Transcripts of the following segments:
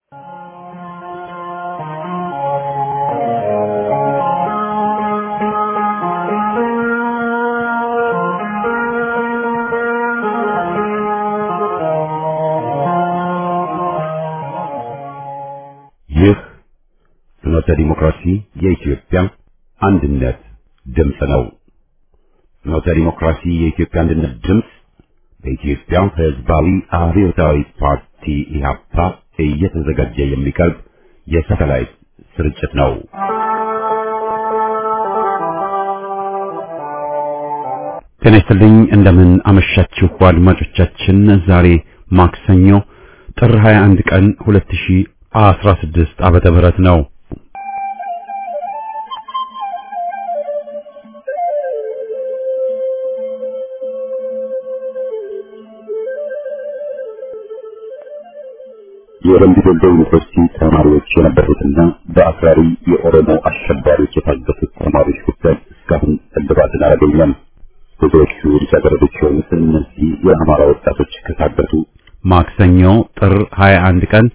ይህ ፍኖተ ዲሞክራሲ የኢትዮጵያ አንድነት ድምፅ ነው። ፍኖተ ዲሞክራሲ የኢትዮጵያ አንድነት ድምፅ በኢትዮጵያ ሕዝባዊ አብዮታዊ ፓርቲ ኢህአፓ እየተዘጋጀ የሚቀርብ የሳተላይት ስርጭት ነው። ጤና ይስጥልኝ። እንደምን አመሻችሁ አድማጮቻችን። ዛሬ ማክሰኞ ጥር 21 ቀን 2016 ዓመተ ምህረት ነው። የወረንዲ ዶሎ ዩኒቨርሲቲ ተማሪዎች የነበሩትና በአክራሪ የኦሮሞ አሸባሪዎች የታገቱት ተማሪዎች ጉዳይ እስካሁን እልባትን አላገኘም። ብዙዎቹ ልጃገረዶች የሆኑት እነዚህ የአማራ ወጣቶች ከታገቱ ማክሰኞ ጥር 21 ቀን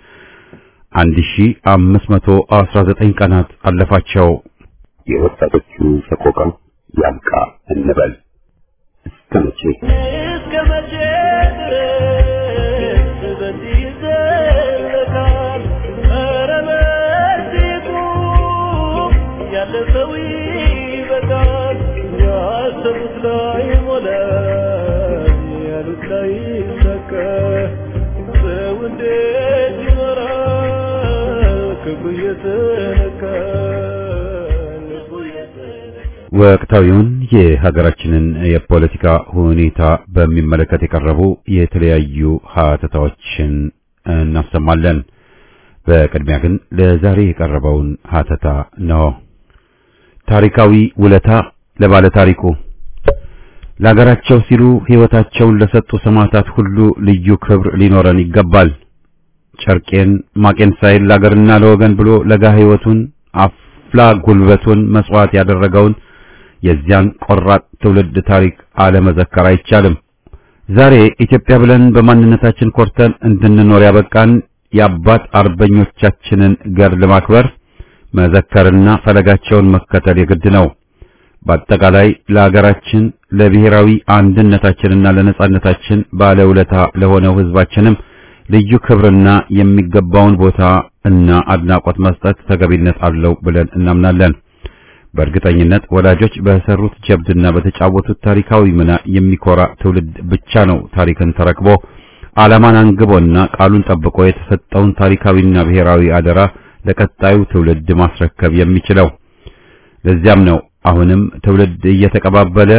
1519 ቀናት አለፋቸው። የወጣቶቹ ሰቆቃ ያብቃ እንበል። እስከ መቼ እስከ መቼ ድረስ በዚህ ይዘለቃል? ኧረ በዚሁ ያለፈው ይበቃል። ያሰቡት ላይ ሞላ፣ ያሉት ላይ ሰከ ሰው እንዴት ይኖራል? ክብሩ እየተነካ ልቡ እየተነካ ወቅታዊውን የሀገራችንን የፖለቲካ ሁኔታ በሚመለከት የቀረቡ የተለያዩ ሀተታዎችን እናሰማለን። በቅድሚያ ግን ለዛሬ የቀረበውን ሀተታ ነው። ታሪካዊ ውለታ ለባለ ታሪኩ ለሀገራቸው ሲሉ ሕይወታቸውን ለሰጡ ሰማዕታት ሁሉ ልዩ ክብር ሊኖረን ይገባል። ጨርቄን ማቄን ሳይል ለአገርና ለወገን ብሎ ለጋ ሕይወቱን አፍላ ጉልበቱን መስዋዕት ያደረገውን የዚያን ቆራጥ ትውልድ ታሪክ አለመዘከር አይቻልም። ዛሬ ኢትዮጵያ ብለን በማንነታችን ኮርተን እንድንኖር ያበቃን የአባት አርበኞቻችንን ገድል ማክበር መዘከርና ፈለጋቸውን መከተል የግድ ነው። በአጠቃላይ ለሀገራችን ለብሔራዊ አንድነታችንና ለነጻነታችን ባለውለታ ለሆነው ሕዝባችንም ልዩ ክብርና የሚገባውን ቦታ እና አድናቆት መስጠት ተገቢነት አለው ብለን እናምናለን። በእርግጠኝነት ወላጆች በሰሩት ጀብድና በተጫወቱት ታሪካዊ ሚና የሚኮራ ትውልድ ብቻ ነው ታሪክን ተረክቦ ዓላማን አንግቦና ቃሉን ጠብቆ የተሰጠውን ታሪካዊና ብሔራዊ አደራ ለቀጣዩ ትውልድ ማስረከብ የሚችለው። ለዚያም ነው አሁንም ትውልድ እየተቀባበለ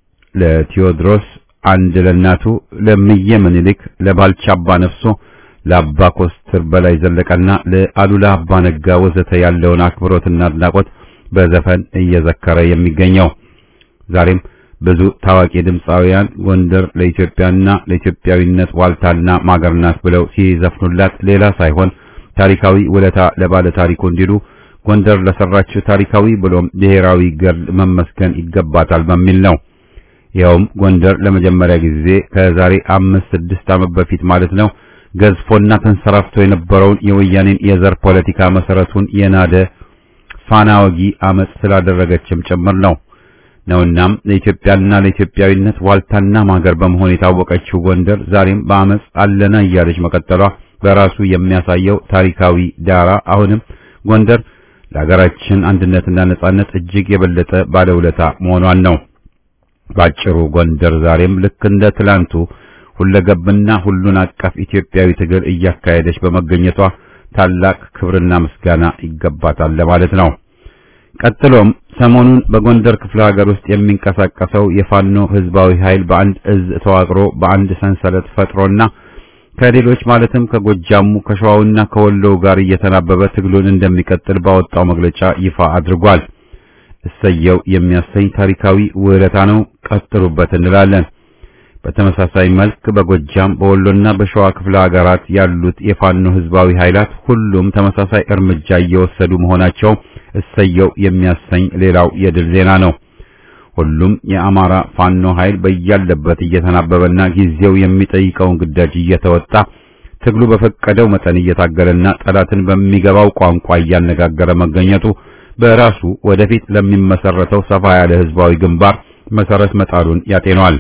ለቴዎድሮስ አንድ ለእናቱ ለምዬ ምኒልክ ለባልቻ አባ ነፍሶ ለአባ ኮስትር በላይ ዘለቀና ለአሉላ አባ ነጋ ወዘተ ያለውን አክብሮትና አድናቆት በዘፈን እየዘከረ የሚገኘው ዛሬም ብዙ ታዋቂ ድምፃውያን ጎንደር ለኢትዮጵያና ለኢትዮጵያዊነት ዋልታና ማገር ናት ብለው ሲዘፍኑላት ሌላ ሳይሆን ታሪካዊ ውለታ ለባለ ታሪኩ እንዲሉ ጎንደር ለሰራችው ታሪካዊ ብሎም ብሔራዊ ገድል መመስገን ይገባታል በሚል ነው። ይኸውም ጎንደር ለመጀመሪያ ጊዜ ከዛሬ አምስት ስድስት ዓመት በፊት ማለት ነው ገዝፎና ተንሰራፍቶ የነበረውን የወያኔን የዘር ፖለቲካ መሰረቱን የናደ ፋና ወጊ አመጽ ስላደረገችም ጭምር ነው ነውናም ለኢትዮጵያና ለኢትዮጵያዊነት ዋልታና ማገር በመሆን የታወቀችው ጎንደር ዛሬም በአመጽ አለና እያለች መቀጠሏ በራሱ የሚያሳየው ታሪካዊ ዳራ አሁንም ጎንደር ለሀገራችን አንድነትና ነጻነት እጅግ የበለጠ ባለውለታ መሆኗን ነው። ባጭሩ ጎንደር ዛሬም ልክ እንደ ትላንቱ ሁለገብና ሁሉን አቀፍ ኢትዮጵያዊ ትግል እያካሄደች በመገኘቷ ታላቅ ክብርና ምስጋና ይገባታል ለማለት ነው። ቀጥሎም ሰሞኑን በጎንደር ክፍለ ሀገር ውስጥ የሚንቀሳቀሰው የፋኖ ህዝባዊ ኃይል በአንድ እዝ ተዋቅሮ በአንድ ሰንሰለት ፈጥሮና ከሌሎች ማለትም ከጎጃሙ ከሸዋውና ከወሎው ጋር እየተናበበ ትግሉን እንደሚቀጥል ባወጣው መግለጫ ይፋ አድርጓል። እሰየው የሚያሰኝ ታሪካዊ ውለታ ነው። ቀጥሉበት እንላለን። በተመሳሳይ መልክ በጎጃም በወሎና በሸዋ ክፍለ ሀገራት ያሉት የፋኖ ህዝባዊ ኃይላት ሁሉም ተመሳሳይ እርምጃ እየወሰዱ መሆናቸው እሰየው የሚያሰኝ ሌላው የድል ዜና ነው። ሁሉም የአማራ ፋኖ ኃይል በያለበት እየተናበበና ጊዜው የሚጠይቀውን ግዳጅ እየተወጣ ትግሉ በፈቀደው መጠን እየታገለና ጠላትን በሚገባው ቋንቋ እያነጋገረ መገኘቱ በራሱ ወደፊት ለሚመሰረተው ሰፋ ያለ ህዝባዊ ግንባር መሰረት መጣሉን ያጤነዋል።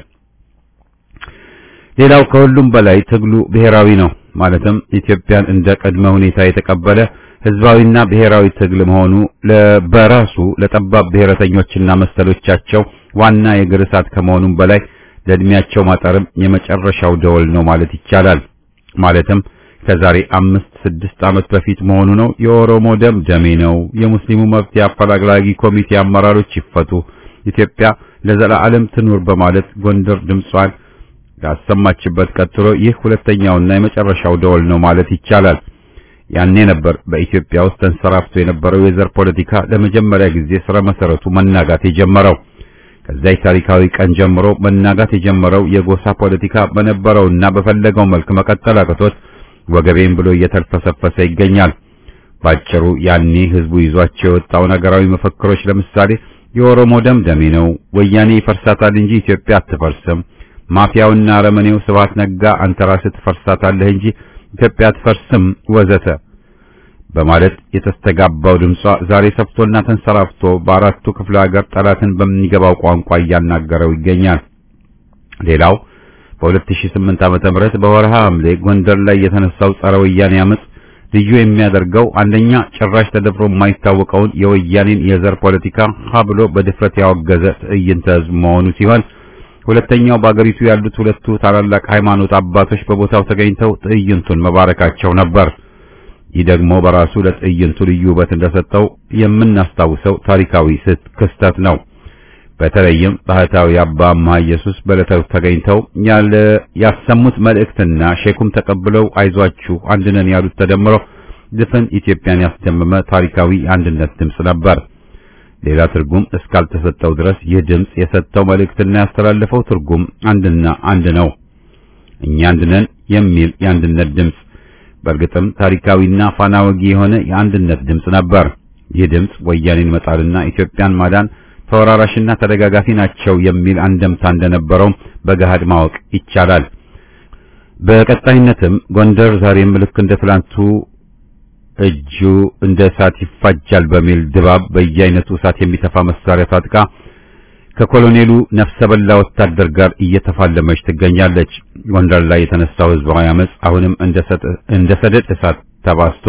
ሌላው ከሁሉም በላይ ትግሉ ብሔራዊ ነው። ማለትም ኢትዮጵያን እንደ ቅድመ ሁኔታ የተቀበለ ህዝባዊና ብሔራዊ ትግል መሆኑ በራሱ ለጠባብ ብሔረተኞችና መሰሎቻቸው ዋና የእግር እሳት ከመሆኑም በላይ ለእድሜያቸው ማጠርም የመጨረሻው ደወል ነው ማለት ይቻላል። ማለትም ከዛሬ አምስት ስድስት ዓመት በፊት መሆኑ ነው። የኦሮሞ ደም ደሜ ነው፣ የሙስሊሙ መብት አፈላላጊ ኮሚቴ አመራሮች ይፈቱ፣ ኢትዮጵያ ለዘላለም ትኑር በማለት ጎንደር ድምጿን ያሰማችበት ቀጥሎ ይህ ሁለተኛውና የመጨረሻው ደወል ነው ማለት ይቻላል። ያኔ ነበር በኢትዮጵያ ውስጥ ተንሰራፍቶ የነበረው የዘር ፖለቲካ ለመጀመሪያ ጊዜ ስረ መሰረቱ መናጋት የጀመረው። ከዚያ ታሪካዊ ቀን ጀምሮ መናጋት የጀመረው የጎሳ ፖለቲካ በነበረውና በፈለገው መልክ መቀጠል አቅቶት ወገቤን ብሎ እየተልፈሰፈሰ ይገኛል። ባጭሩ ያኔ ህዝቡ ይዟቸው የወጣው ነገራዊ መፈክሮች ለምሳሌ የኦሮሞ ደም ደሜ ነው፣ ወያኔ ይፈርሳታል እንጂ ኢትዮጵያ አትፈርስም፣ ማፊያውና አረመኔው ስብሐት ነጋ አንተ ራስህ ትፈርሳታለህ እንጂ ኢትዮጵያ አትፈርስም ወዘተ በማለት የተስተጋባው ድምጿ ዛሬ ሰፍቶና ተንሰራፍቶ በአራቱ ክፍለ ሀገር ጠላትን በሚገባው ቋንቋ እያናገረው ይገኛል። ሌላው በ2008 ዓመተ ምህረት በወርሃ ሐምሌ ጎንደር ላይ የተነሳው ጸረ ወያኔ አመጽ ልዩ የሚያደርገው አንደኛ ጭራሽ ተደፍሮ የማይታወቀውን የወያኔን የዘር ፖለቲካ ሀ ብሎ በድፍረት ያወገዘ ትዕይንተ ህዝብ መሆኑ ሲሆን ሁለተኛው በአገሪቱ ያሉት ሁለቱ ታላላቅ ሃይማኖት አባቶች በቦታው ተገኝተው ትዕይንቱን መባረካቸው ነበር። ይህ ደግሞ በራሱ ለትዕይንቱ ልዩ ውበት እንደሰጠው የምናስታውሰው ታሪካዊ ክስተት ነው። በተለይም ባህታዊ አባ አምሃ ኢየሱስ በዕለቱ ተገኝተው ያለ ያሰሙት መልእክትና ሼኩም ተቀብለው አይዟችሁ አንድነን ያሉት ተደምሮ ድፍን ኢትዮጵያን ያስደመመ ታሪካዊ የአንድነት ድምፅ ነበር። ሌላ ትርጉም እስካልተሰጠው ድረስ ይህ ድምፅ የሰጠው መልእክትና ያስተላለፈው ትርጉም አንድና አንድ ነው። እኛ አንድነን የሚል የአንድነት ድምፅ በእርግጥም ታሪካዊና ፋና ወጊ የሆነ የአንድነት ድምፅ ነበር። ይህ ድምፅ ወያኔን መጣልና ኢትዮጵያን ማዳን ተወራራሽና ተደጋጋፊ ናቸው የሚል አንደምታ እንደነበረው በገሃድ ማወቅ ይቻላል። በቀጣይነትም ጎንደር ዛሬም ልክ እንደ ትላንቱ እጁ እንደ እሳት ይፋጃል በሚል ድባብ በየአይነቱ እሳት የሚተፋ መሳሪያ ታጥቃ ከኮሎኔሉ ነፍሰ በላ ወታደር ጋር እየተፋለመች ትገኛለች። ጎንደር ላይ የተነሳው ህዝባዊ አመጽ አሁንም እንደ ሰደድ እሳት ተባስቶ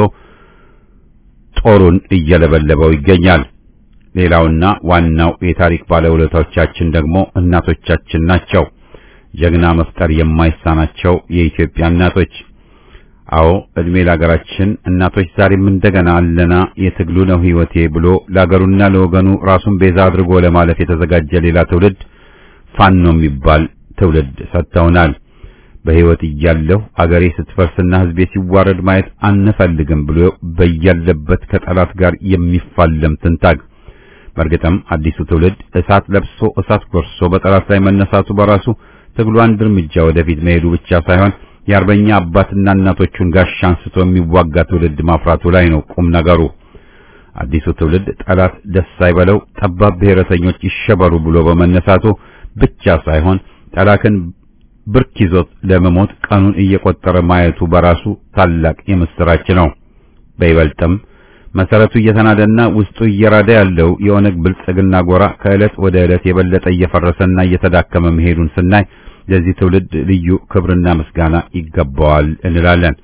ጦሩን እየለበለበው ይገኛል። ሌላውና ዋናው የታሪክ ባለውለታዎቻችን ደግሞ እናቶቻችን ናቸው። ጀግና መፍጠር የማይሳናቸው የኢትዮጵያ እናቶች። አዎ እድሜ ለሀገራችን እናቶች ዛሬም እንደገና አለና የትግሉ ነው ህይወቴ ብሎ ለሀገሩና ለወገኑ ራሱን ቤዛ አድርጎ ለማለፍ የተዘጋጀ ሌላ ትውልድ ፋኖ የሚባል ትውልድ ሰጥተውናል። በህይወት እያለሁ አገሬ ስትፈርስና ህዝቤ ሲዋረድ ማየት አንፈልግም ብሎ በያለበት ከጠላት ጋር የሚፋለም ትንታግ በእርግጥም አዲሱ ትውልድ እሳት ለብሶ እሳት ጎርሶ በጠላት ላይ መነሳቱ በራሱ ትግሉ አንድ እርምጃ ወደፊት መሄዱ ብቻ ሳይሆን የአርበኛ አባትና እናቶቹን ጋሻ አንስቶ የሚዋጋ ትውልድ ማፍራቱ ላይ ነው ቁም ነገሩ። አዲሱ ትውልድ ጠላት ደስ አይበለው፣ ጠባብ ብሔረተኞች ይሸበሩ ብሎ በመነሳቱ ብቻ ሳይሆን ጠላትን ብርክ ይዞት ለመሞት ቀኑን እየቆጠረ ማየቱ በራሱ ታላቅ የምስራች ነው። በይበልጥም መሰረቱ እየተናደና ውስጡ እየራደ ያለው የኦነግ ብልጽግና ጎራ ከዕለት ወደ ዕለት የበለጠ እየፈረሰና እየተዳከመ መሄዱን ስናይ ለዚህ ትውልድ ልዩ ክብርና ምስጋና ይገባዋል እንላለን።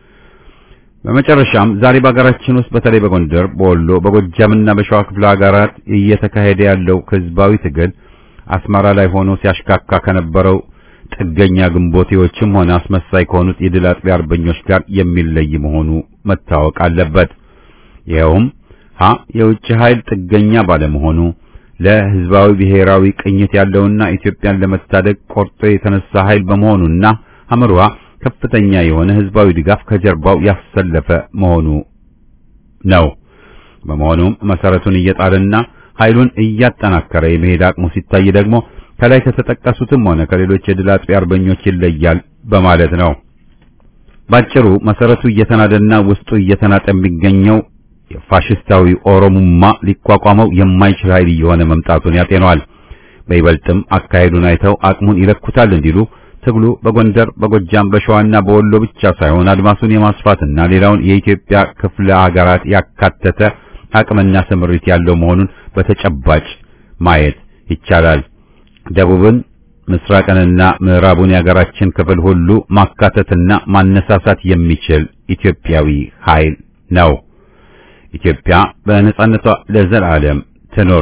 በመጨረሻም ዛሬ በሀገራችን ውስጥ በተለይ በጎንደር፣ በወሎ፣ በጎጃምና በሸዋ ክፍለ ሀገራት እየተካሄደ ያለው ህዝባዊ ትግል አስመራ ላይ ሆኖ ሲያሽካካ ከነበረው ጥገኛ ግንቦቴዎችም ሆነ አስመሳይ ከሆኑት የድል አጥቢያ አርበኞች ጋር የሚለይ መሆኑ መታወቅ አለበት። ይኸውም ሀ የውጭ ኃይል ጥገኛ ባለመሆኑ ለህዝባዊ ብሔራዊ ቅኝት ያለውና ኢትዮጵያን ለመታደግ ቆርጦ የተነሳ ኃይል በመሆኑና አምሯ ከፍተኛ የሆነ ህዝባዊ ድጋፍ ከጀርባው ያሰለፈ መሆኑ ነው። በመሆኑም መሰረቱን እየጣለና ኃይሉን እያጠናከረ የመሄድ አቅሙ ሲታይ ደግሞ ከላይ ከተጠቀሱትም ሆነ ከሌሎች የድል አጥቢያ አርበኞች ይለያል በማለት ነው። ባጭሩ መሰረቱ እየተናደና ውስጡ እየተናጠ የሚገኘው የፋሽስታዊ ኦሮሙማ ሊቋቋመው የማይችል ኃይል እየሆነ መምጣቱን ያጤነዋል። በይበልጥም አካሄዱን አይተው አቅሙን ይለኩታል እንዲሉ ትግሉ በጎንደር፣ በጎጃም፣ በሸዋና በወሎ ብቻ ሳይሆን አድማሱን የማስፋትና ሌላውን የኢትዮጵያ ክፍለ ሀገራት ያካተተ አቅምና ስምሪት ያለው መሆኑን በተጨባጭ ማየት ይቻላል። ደቡብን፣ ምስራቅንና ምዕራቡን የሀገራችን ክፍል ሁሉ ማካተትና ማነሳሳት የሚችል ኢትዮጵያዊ ኃይል ነው። ኢትዮጵያ በነጻነቷ ለዘላለም ትኖር።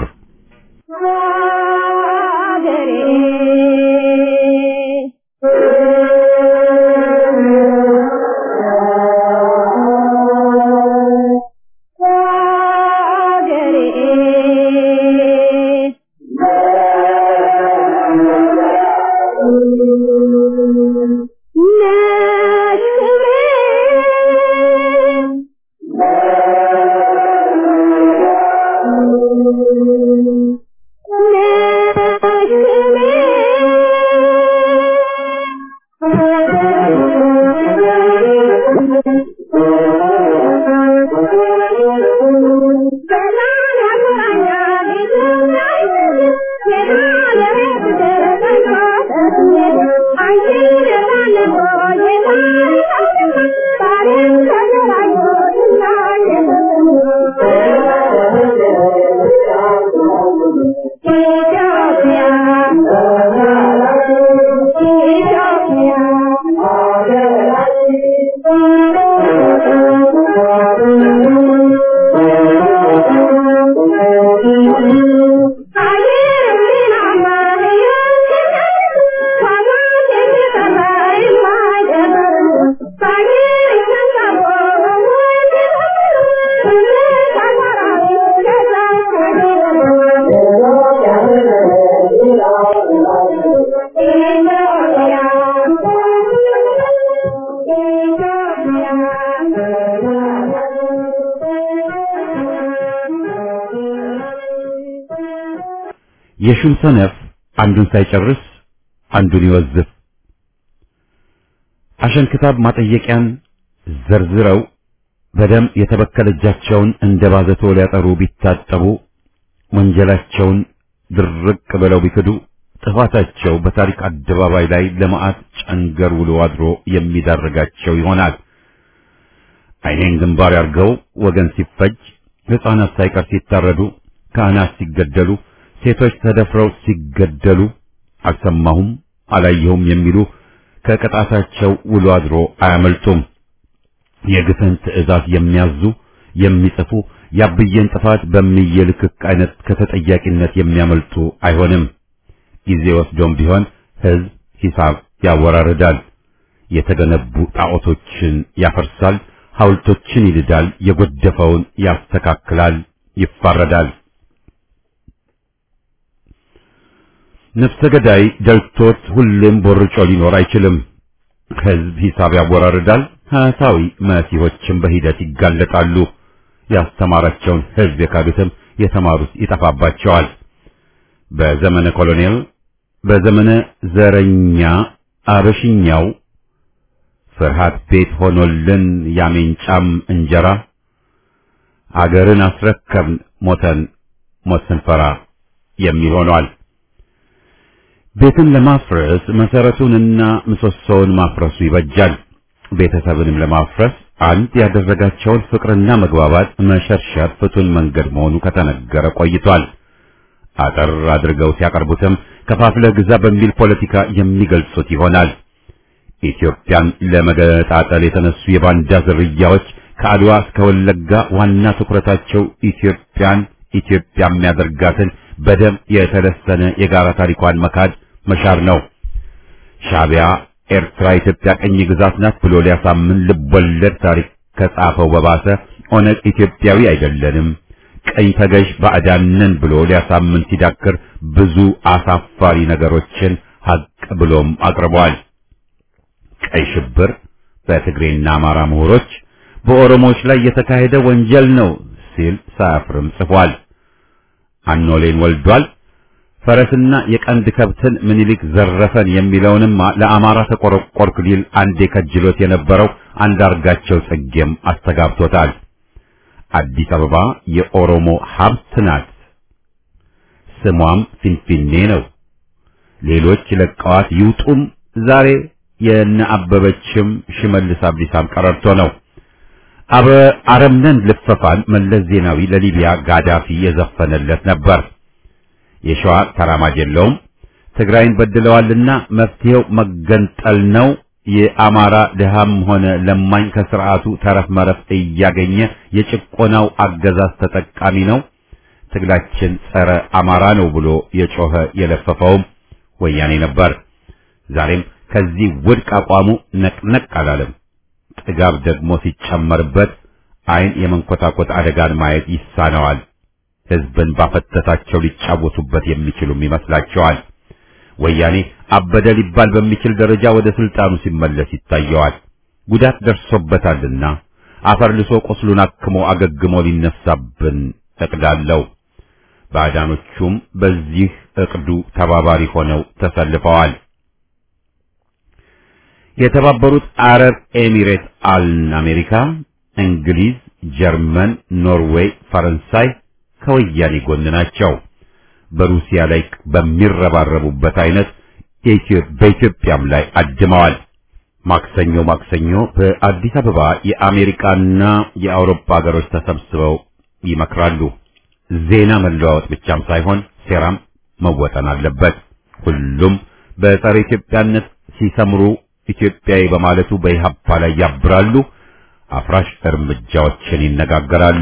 የሹም ሰነፍ አንዱን ሳይጨርስ አንዱን ይወዝፍ። አሸንክታብ ማጠየቂያን ዘርዝረው በደም የተበከለ እጃቸውን እንደ ባዘቶ ሊያጠሩ ቢታጠቡ ወንጀላቸውን ድርቅ ብለው ቢክዱ ጥፋታቸው በታሪክ አደባባይ ላይ ለመዓት ጨንገር ውሎ አድሮ የሚዳርጋቸው ይሆናል። ዓይኔን ግንባር ያርገው ወገን ሲፈጅ፣ ሕፃናት ሳይቀር ሲታረዱ፣ ካህናት ሲገደሉ፣ ሴቶች ተደፍረው ሲገደሉ አልሰማሁም አላየሁም የሚሉ ከቅጣታቸው ውሎ አድሮ አያመልጡም። የግፍን ትዕዛዝ የሚያዙ የሚጽፉ ያብዬን ጥፋት በሚየልክክ አይነት ከተጠያቂነት የሚያመልጡ አይሆንም። ጊዜ ወስዶም ቢሆን ሕዝብ ሂሳብ ያወራርዳል። የተገነቡ ጣዖቶችን ያፈርሳል፣ ሐውልቶችን ይልዳል፣ የጎደፈውን ያስተካክላል፣ ይፋረዳል። ነፍሰ ገዳይ ደልቶት ሁሌም ቦርጮ ሊኖር አይችልም። ሕዝብ ሂሳብ ያወራርዳል። ሐሳዊ መሲሆችም በሂደት ይጋለጣሉ። ያስተማራቸውን ሕዝብ የካዱትም የተማሩት ይጠፋባቸዋል። በዘመነ ኮሎኔል፣ በዘመነ ዘረኛ አበሽኛው ፍርሃት ቤት ሆኖልን ያሜንጫም እንጀራ አገርን አስረከብን ሞተን ሞት ስንፈራ የሚል ሆኗል። ቤትን ለማፍረስ መሰረቱንና ምሰሶውን ማፍረሱ ይበጃል። ቤተሰብንም ለማፍረስ አንድ ያደረጋቸውን ፍቅርና መግባባት መሸርሸር ፍቱን መንገድ መሆኑ ከተነገረ ቆይቷል። አጠር አድርገው ሲያቀርቡትም ከፋፍለህ ግዛ በሚል ፖለቲካ የሚገልጹት ይሆናል። ኢትዮጵያን ለመገጣጠል የተነሱ የባንዳ ዝርያዎች ከአድዋ እስከ ወለጋ ዋና ትኩረታቸው ኢትዮጵያን ኢትዮጵያ የሚያደርጋትን በደም የተለሰነ የጋራ ታሪኳን መካድ መሻር ነው። ሻዕቢያ ኤርትራ ኢትዮጵያ ቀኝ ግዛት ናት ብሎ ሊያሳምን ልቦለድ ታሪክ ከጻፈው በባሰ ኦነግ ኢትዮጵያዊ አይደለንም ቀኝ ተገዥ ባዕዳንን ብሎ ሊያሳምን ሲዳክር ብዙ አሳፋሪ ነገሮችን ሀቅ ብሎም አቅርቧል። ቀይ ሽብር በትግሬና አማራ ምሁሮች በኦሮሞዎች ላይ የተካሄደ ወንጀል ነው ሲል ሳያፍርም ጽፏል። አኖሌን ወልዷል። ፈረስና የቀንድ ከብትን ምኒልክ ዘረፈን የሚለውንም ለአማራ ተቆረቆርክ ሊል አንዴ ከጅሎት የነበረው አንዳርጋቸው ጽጌም አስተጋብቶታል። አዲስ አበባ የኦሮሞ ሀብት ናት፣ ስሟም ፊንፊኔ ነው። ሌሎች ለቀዋት ይውጡም ዛሬ የነ አበበችም ሽመልስ አብዲሳም ቀረርቶ ነው። አበ አረምነን ልፈፋን መለስ ዜናዊ ለሊቢያ ጋዳፊ የዘፈነለት ነበር። የሸዋ ተራማጅ የለውም። ትግራይን በድለዋልና መፍትሄው መገንጠል ነው። የአማራ ድሃም ሆነ ለማኝ ከስርዓቱ ተረፍ መረፍ እያገኘ የጭቆናው አገዛዝ ተጠቃሚ ነው። ትግላችን ጸረ አማራ ነው ብሎ የጮኸ የለፈፈውም ወያኔ ነበር። ዛሬም ከዚህ ውድቅ አቋሙ ነቅነቅ አላለም። ጥጋብ ደግሞ ሲጨመርበት ዓይን የመንኮታኮት አደጋን ማየት ይሳነዋል። ሕዝብን ባፈተታቸው ሊጫወቱበት የሚችሉም ይመስላቸዋል። ወያኔ አበደ ሊባል በሚችል ደረጃ ወደ ስልጣኑ ሲመለስ ይታየዋል። ጉዳት ደርሶበታልና አፈር ልሶ ቁስሉን አክሞ አገግሞ ሊነሳብን እቅዳለው። ባዕዳኖቹም በዚህ እቅዱ ተባባሪ ሆነው ተሰልፈዋል። የተባበሩት አረብ ኤሚሬት አልን አሜሪካ፣ እንግሊዝ፣ ጀርመን፣ ኖርዌይ፣ ፈረንሳይ ከወያኔ ጎን ናቸው። በሩሲያ ላይ በሚረባረቡበት አይነት በኢትዮጵያም ላይ አድመዋል። ማክሰኞ ማክሰኞ በአዲስ አበባ የአሜሪካና የአውሮፓ ሀገሮች ተሰብስበው ይመክራሉ። ዜና መለዋወጥ ብቻም ሳይሆን ሴራም መወጠን አለበት። ሁሉም በጸረ ኢትዮጵያነት ሲሰምሩ ኢትዮጵያዊ በማለቱ በኢህአፓ ላይ ያብራሉ። አፍራሽ እርምጃዎችን ይነጋገራሉ።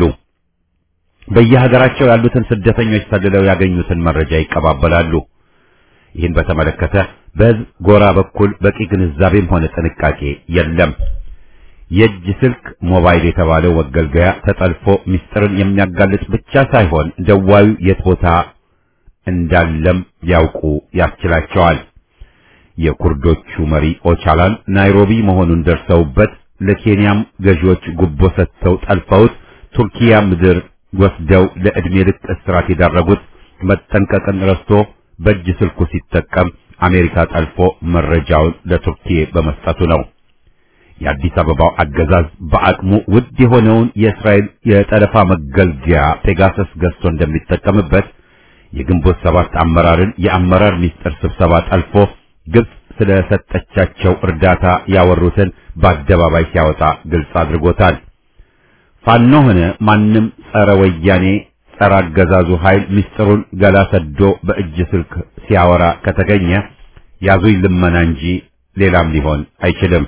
በየሀገራቸው ያሉትን ስደተኞች ሰልለው ያገኙትን መረጃ ይቀባበላሉ። ይህን በተመለከተ በሕዝብ ጎራ በኩል በቂ ግንዛቤም ሆነ ጥንቃቄ የለም። የእጅ ስልክ ሞባይል የተባለው መገልገያ ተጠልፎ ምስጢርን የሚያጋልጥ ብቻ ሳይሆን ደዋዩ የት ቦታ እንዳለም ያውቁ ያስችላቸዋል። የኩርዶቹ መሪ ኦቻላን ናይሮቢ መሆኑን ደርሰውበት ለኬንያም ገዢዎች ጉቦ ሰጥተው ጠልፈውት ቱርኪያ ምድር ወስደው ለዕድሜ ልክ እስራት የዳረጉት መጠንቀቅን ረስቶ በእጅ ስልኩ ሲጠቀም አሜሪካ ጠልፎ መረጃውን ለቱርኪ በመስጠቱ ነው። የአዲስ አበባው አገዛዝ በአቅሙ ውድ የሆነውን የእስራኤል የጠለፋ መገልገያ ፔጋሰስ ገዝቶ እንደሚጠቀምበት የግንቦት ሰባት አመራርን የአመራር ሚስጥር ስብሰባ ጠልፎ ግብጽ ስለሰጠቻቸው እርዳታ ያወሩትን በአደባባይ ሲያወጣ ግልጽ አድርጎታል። ፋኖ ሆነ ማንም ጸረ ወያኔ ጸረ አገዛዙ ኃይል ምስጢሩን ገላ ሰዶ በእጅ ስልክ ሲያወራ ከተገኘ ያዙኝ ልመና እንጂ ሌላም ሊሆን አይችልም።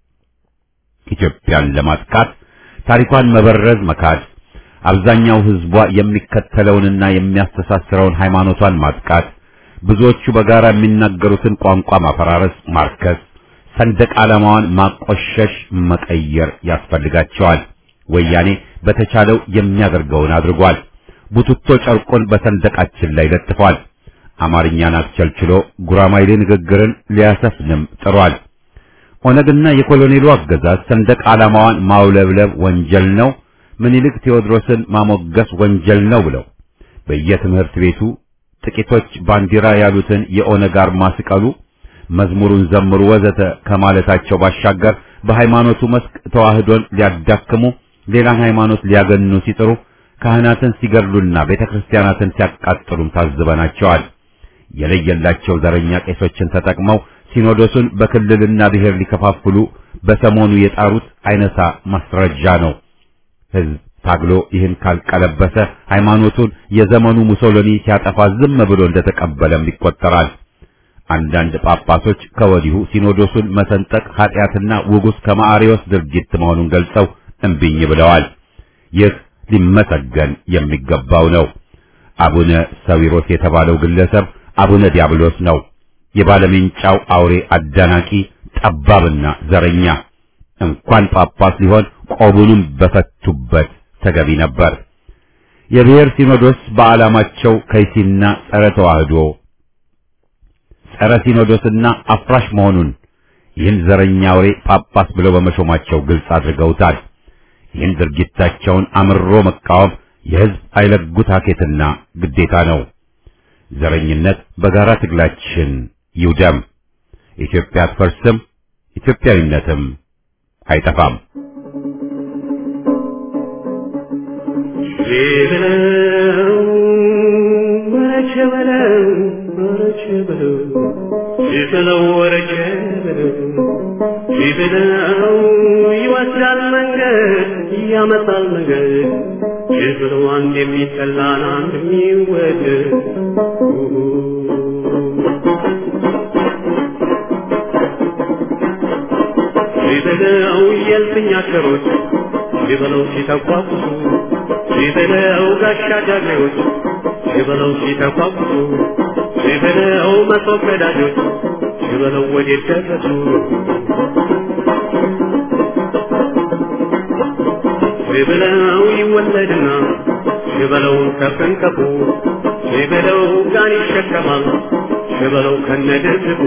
ኢትዮጵያን ለማጥቃት ታሪኳን መበረዝ መካድ፣ አብዛኛው ሕዝቧ የሚከተለውንና የሚያስተሳስረውን ሃይማኖቷን ማጥቃት፣ ብዙዎቹ በጋራ የሚናገሩትን ቋንቋ ማፈራረስ፣ ማርከስ፣ ሰንደቅ ዓላማዋን ማቆሸሽ፣ መቀየር ያስፈልጋቸዋል። ወያኔ በተቻለው የሚያደርገውን አድርጓል። ቡትቶ ጨርቁን በሰንደቃችን ላይ ለጥፏል። አማርኛን አስቸልችሎ ጉራማይሌ ንግግርን ሊያሰፍንም ጥሯል። ኦነግና የኮሎኔሉ አገዛዝ ሰንደቅ ዓላማዋን ማውለብለብ ወንጀል ነው፣ ምኒልክ ቴዎድሮስን ማሞገስ ወንጀል ነው ብለው በየትምህርት ቤቱ ጥቂቶች ባንዲራ ያሉትን የኦነግ አርማ ሲቀሉ፣ መዝሙሩን ዘምሩ ወዘተ ከማለታቸው ባሻገር በሃይማኖቱ መስክ ተዋህዶን ሊያዳክሙ ሌላን ሃይማኖት ሊያገኑ ሲጥሩ ካህናትን ሲገድሉና ቤተክርስቲያናትን ሲያቃጥሉም ታዝበናቸዋል። የለየላቸው ዘረኛ ቄሶችን ተጠቅመው ሲኖዶሱን በክልልና ብሔር ሊከፋፍሉ በሰሞኑ የጣሩት አይነሳ ማስረጃ ነው። ሕዝብ ታግሎ ይህን ካልቀለበሰ ሃይማኖቱን የዘመኑ ሙሶሎኒ ሲያጠፋ ዝም ብሎ እንደተቀበለም ይቆጠራል። አንዳንድ ጳጳሶች ከወዲሁ ሲኖዶሱን መሰንጠቅ ኃጢአትና ውጉስ ከማዕሪዎስ ድርጊት መሆኑን ገልጸው እምቢኝ ብለዋል። ይህ ሊመሰገን የሚገባው ነው። አቡነ ሰዊሮስ የተባለው ግለሰብ አቡነ ዲያብሎስ ነው። የባለሜንጫው አውሬ አዳናቂ ጠባብና ዘረኛ እንኳን ጳጳስ ሊሆን ቆቡንም በፈቱበት ተገቢ ነበር። የብሔር ሲኖዶስ በዓላማቸው ከይሲና ጸረ ተዋህዶ ጸረ ሲኖዶስና አፍራሽ መሆኑን ይህን ዘረኛ አውሬ ጳጳስ ብለው በመሾማቸው ግልጽ አድርገውታል። ይህን ድርጊታቸውን አምሮ መቃወም የሕዝብ አይለጉት ሀኬትና ግዴታ ነው። ዘረኝነት በጋራ ትግላችን ይውደም። ኢትዮጵያ አትፈርስም፣ ኢትዮጵያዊነትም አይጠፋም። በለው ወረቸ በለው ወረቸ በለው ይበለው ወረቼ በለው ይበለው ይወስዳል መንገድ ያመጣል መንገድ ይበለው አንድ የሚጠላን አንድ የሚወደድ ይበለው የልፍኝ አሽከሮች ይበለው ሲተቋቁሱ ይበለው ጋሻ ጃግሬዎች ይበለው ሲተቋቁሱ ይበለው መሶብ ቀዳጆች ይበለው ወዴት ደረሱ ይበለው ይወለድና ይበለው ከፍንከፉ ይበለው ጋን ይሸከማል ይበለው ከነደዝቡ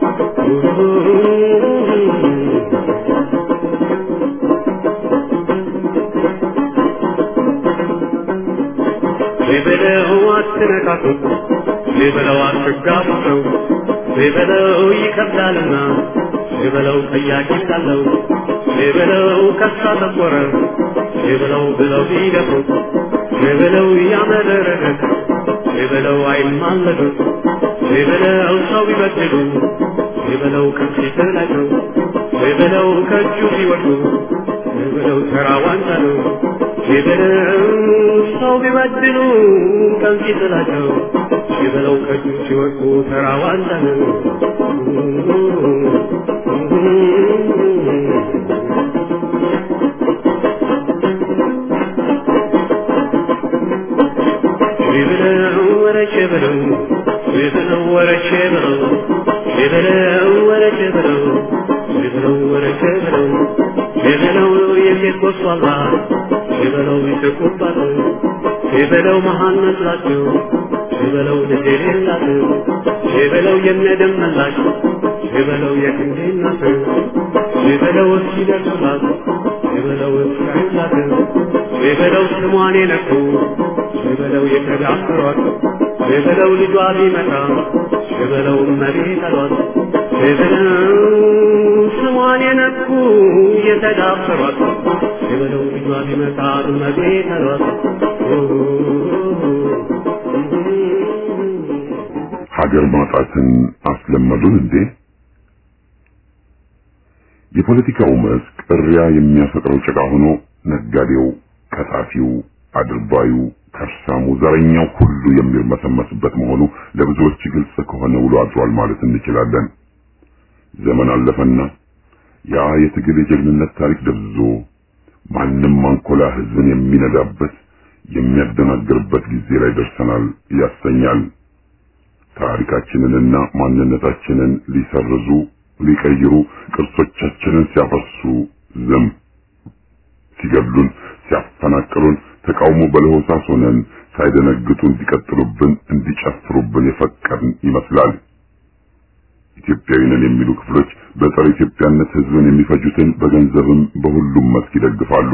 ይበለው አትነካኩት ይበለው አትጋቡ ሰው ይበለው ይከብዳልና ይበለው ጠያቂ ካለው ይበለው ከሳ ተቆረ ይበለው ብለው ቢደፍሩት ይበለው ያመረረለት ይበለው አይማለዱት ይበለው ሰው ቢበድሉ ይበለው ከፊት ላይ ነው ይበለው ከእጁ ሲወዱ ይበለው ተራ ዋንጫ ነው ይበለው ሰው ቢበድሉ ከፊት ላይ ነው ይበለው ከእጁ ሲወዱ ተራ ዋንጫ ነው ይበለው ወረቼ በለው ይበለው ወረቼ በለው ይበለው ወረቼ በለው ይበለው ወረቼ በለው ይበለው የሴት ጎስቋላ ይበለው ይስቁባት ይበለው መሃን መስላቸው ይበለው ልጅ የሌላት ይበለው የነደም መላሽ ይበለው የክንዴ እናት ይበለው እስኪደርሱላት ይበለው እስካዩላት ይበለው ስሟን የነኩ ይበለው የተዳፈሯት ይበለው ልጇ ቢመጣ ይበለው መሬት አሏት ይበለው ስሟን የነኩ የተዳፈሯት ይበለው ልጇ ቢመጣ መሬት አሏት ሀገር ማጣትን አስለመዱን እንዴ? የፖለቲካው መስክ እሪያ የሚያፈጥረው ጭቃ ሆኖ ነጋዴው፣ ቀጣፊው፣ አድርባዩ፣ ከርሳሙ፣ ዘረኛው ሁሉ የሚርመሰመስበት መሆኑ ለብዙዎች ግልጽ ከሆነ ውሎ አድሯል ማለት እንችላለን። ዘመን አለፈና ያ የትግል የጀግንነት ታሪክ ደብዝዞ ማንም አንኮላ ህዝብን የሚነዳበት የሚያደናግርበት ጊዜ ላይ ደርሰናል ያሰኛል። ታሪካችንንና ማንነታችንን ሊሰርዙ ሊቀይሩ ቅርሶቻችንን ሲያፈሱ ዝም ሲገድሉን ሲያፈናቅሉን ተቃውሞ በለሆሳስ ሆነን ሳይደነግጡ እንዲቀጥሉብን እንዲጨፍሩብን የፈቀድን ይመስላል። ኢትዮጵያዊ ነን የሚሉ ክፍሎች በጸረ ኢትዮጵያነት ህዝብን የሚፈጁትን በገንዘብም በሁሉም መስክ ይደግፋሉ።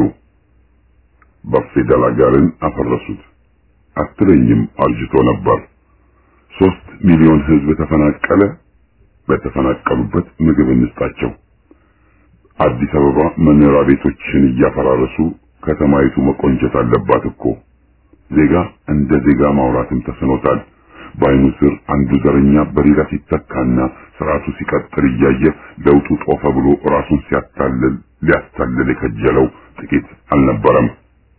በፌደል አጋርን አፈረሱት አትለኝም አርጅቶ ነበር። ሶስት ሚሊዮን ህዝብ ተፈናቀለ። በተፈናቀሉበት ምግብ እንስጣቸው። አዲስ አበባ መኖሪያ ቤቶችን እያፈራረሱ ከተማይቱ መቆንጀት አለባት እኮ። ዜጋ እንደ ዜጋ ማውራትም ተስኖታል። በአይኑ ስር አንዱ ዘረኛ በሌላ ሲተካና ስርዓቱ ሲቀጥል እያየ ለውጡ ጦፈ ብሎ ራሱን ሲያታልል ሊያታልል የከጀለው ጥቂት አልነበረም።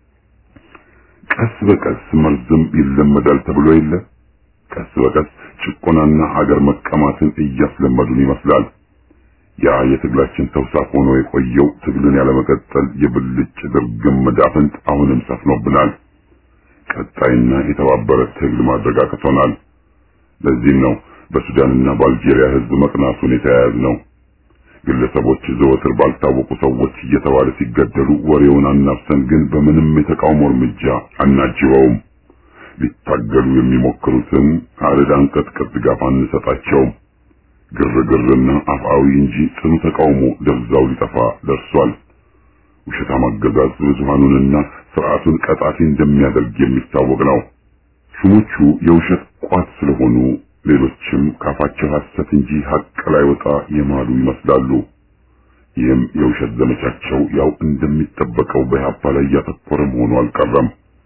ቀስ በቀስ መርዝም ይለመዳል ተብሎ የለ ቀስ በቀስ ጭቆናና አገር መቀማትን እያስለመዱን ይመስላል። ያ የትግላችን ተውሳክ ሆኖ የቆየው ትግልን ያለመቀጠል የብልጭ ድርግም መዳፍንት አሁንም ሰፍኖብናል። ቀጣይና የተባበረ ትግል ማድረግ አቅቶናል። ለዚህም ነው በሱዳንና በአልጄሪያ ህዝብ መቅናቱን የተያያዝ ነው። ግለሰቦች ዘወትር ባልታወቁ ሰዎች እየተባለ ሲገደሉ ወሬውን አናፍሰን ግን በምንም የተቃውሞ እርምጃ አናጅበውም። ሊታገሉ የሚሞክሩትን አረድ አንቀጥቅጥ ድጋፍ አንሰጣቸውም። ግርግርና አፍአዊ እንጂ ጽኑ ተቃውሞ ደብዛው ሊጠፋ ደርሷል። ውሸታም አገዛዝ ብዙሃኑንና ስርዓቱን ቀጣፊ እንደሚያደርግ የሚታወቅ ነው። ሹሞቹ የውሸት ቋት ስለሆኑ ሌሎችም ካፋቸው ሐሰት እንጂ ሐቅ ላይ ወጣ የማሉ ይመስላሉ። ይህም የውሸት ዘመቻቸው ያው እንደሚጠበቀው በኢህአፓ ላይ እያተኮረ መሆኑ አልቀረም።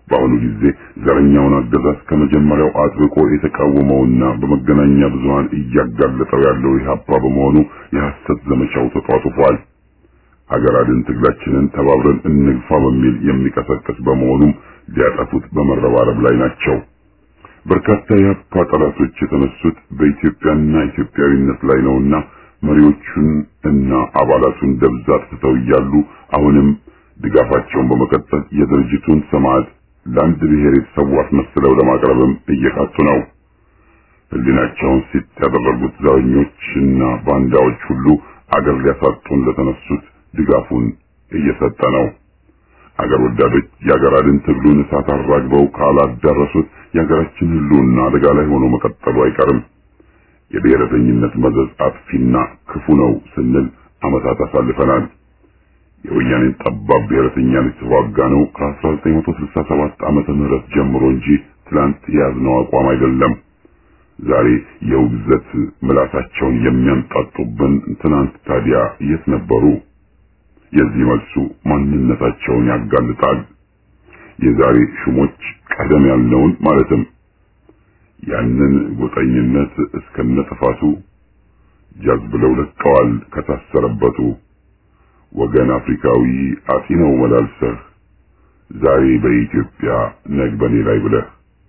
በአሁኑ ጊዜ ዘረኛውን አገዛዝ ከመጀመሪያው አጥብቆ የተቃወመውና በመገናኛ ብዙሃን እያጋለጠው ያለው ኢህአፓ በመሆኑ የሐሰት ዘመቻው ተጧጡፏል። ሀገር አድን ትግላችንን ተባብረን እንግፋ በሚል የሚቀሰቀስ በመሆኑም ሊያጠፉት በመረባረብ ላይ ናቸው። በርካታ የኢህአፓ ጠላቶች የተነሱት በኢትዮጵያና ኢትዮጵያዊነት ላይ ነውና መሪዎቹን እና አባላቱን ደብዛ አጥፍተው እያሉ አሁንም ድጋፋቸውን በመቀጠል የድርጅቱን ሰማዕት ለአንድ ብሔር የተሰዉ አስመስለው ለማቅረብም እየቃጡ ነው። ህሊናቸውን ሲጥ ያደረጉት ዘረኞችና ባንዳዎች ሁሉ አገር ሊያሳጡን ለተነሱት ድጋፉን እየሰጠ ነው። አገር ወዳዶች የአገር አድን ትግሉን እሳት አራግበው ካላዳረሱት የሀገራችን ህልውና አደጋ ላይ ሆኖ መቀጠሉ አይቀርም። የብሔረተኝነት መዘዝ አጥፊና ክፉ ነው ስንል ዓመታት አሳልፈናል። የወያኔን ጠባብ ብሔረተኛን የተዋጋ ነው ከ1967 ዓመተ ምህረት ጀምሮ እንጂ ትላንት የያዝነው አቋም አይደለም። ዛሬ የውግዘት ምላሳቸውን የሚያንጣጡብን ትናንት ታዲያ የት ነበሩ? የዚህ መልሱ ማንነታቸውን ያጋልጣል። የዛሬ ሹሞች ቀደም ያልነውን ማለትም ያንን ጎጠኝነት እስከነ ጥፋቱ ጃዝ ብለው ለቀዋል ከታሰረበቱ ወገን አፍሪካዊ አጢ ነው መላልሰህ ዛሬ በኢትዮጵያ ነግ በኔ ላይ ብለህ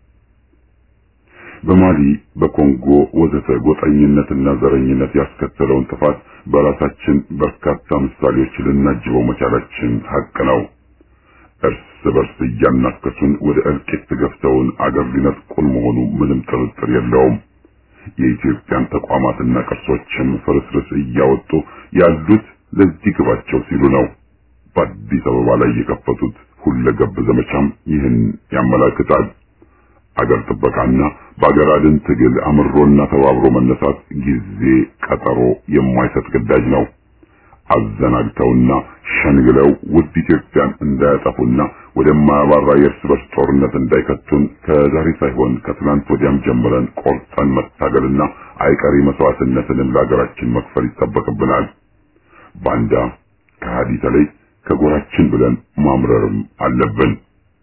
በማሊ በኮንጎ ወዘተ ጎጠኝነትና ዘረኝነት ያስከተለውን ጥፋት በራሳችን በርካታ ምሳሌዎች ልናጅበው መቻላችን ሀቅ ነው። እርስ በርስ እያናከሱን ወደ እልቂት ገፍተውን አገር ሊነጥቁን መሆኑ ምንም ጥርጥር የለውም። የኢትዮጵያን ተቋማትና ቅርሶችም ፍርስርስ እያወጡ ያሉት ለዚህ ግባቸው ሲሉ ነው። በአዲስ አበባ ላይ የከፈቱት ሁለገብ ዘመቻም ይህን ያመላክታል። አገር ጥበቃና በአገር አድን ትግል አምሮና ተባብሮ መነሳት ጊዜ ቀጠሮ የማይሰጥ ግዳጅ ነው። አዘናግተውና ሸንግለው ውድ ኢትዮጵያን እንዳያጠፉና ወደማያባራ የእርስ በርስ ጦርነት እንዳይከቱን ከዛሬ ሳይሆን ከትናንት ወዲያም ጀምረን ቆርጠን መታገልና አይቀሬ መስዋዕትነትንም ለሀገራችን መክፈል ይጠበቅብናል። ባንዳ ከሃዲ ተለይ ከጎራችን ብለን ማምረርም አለብን።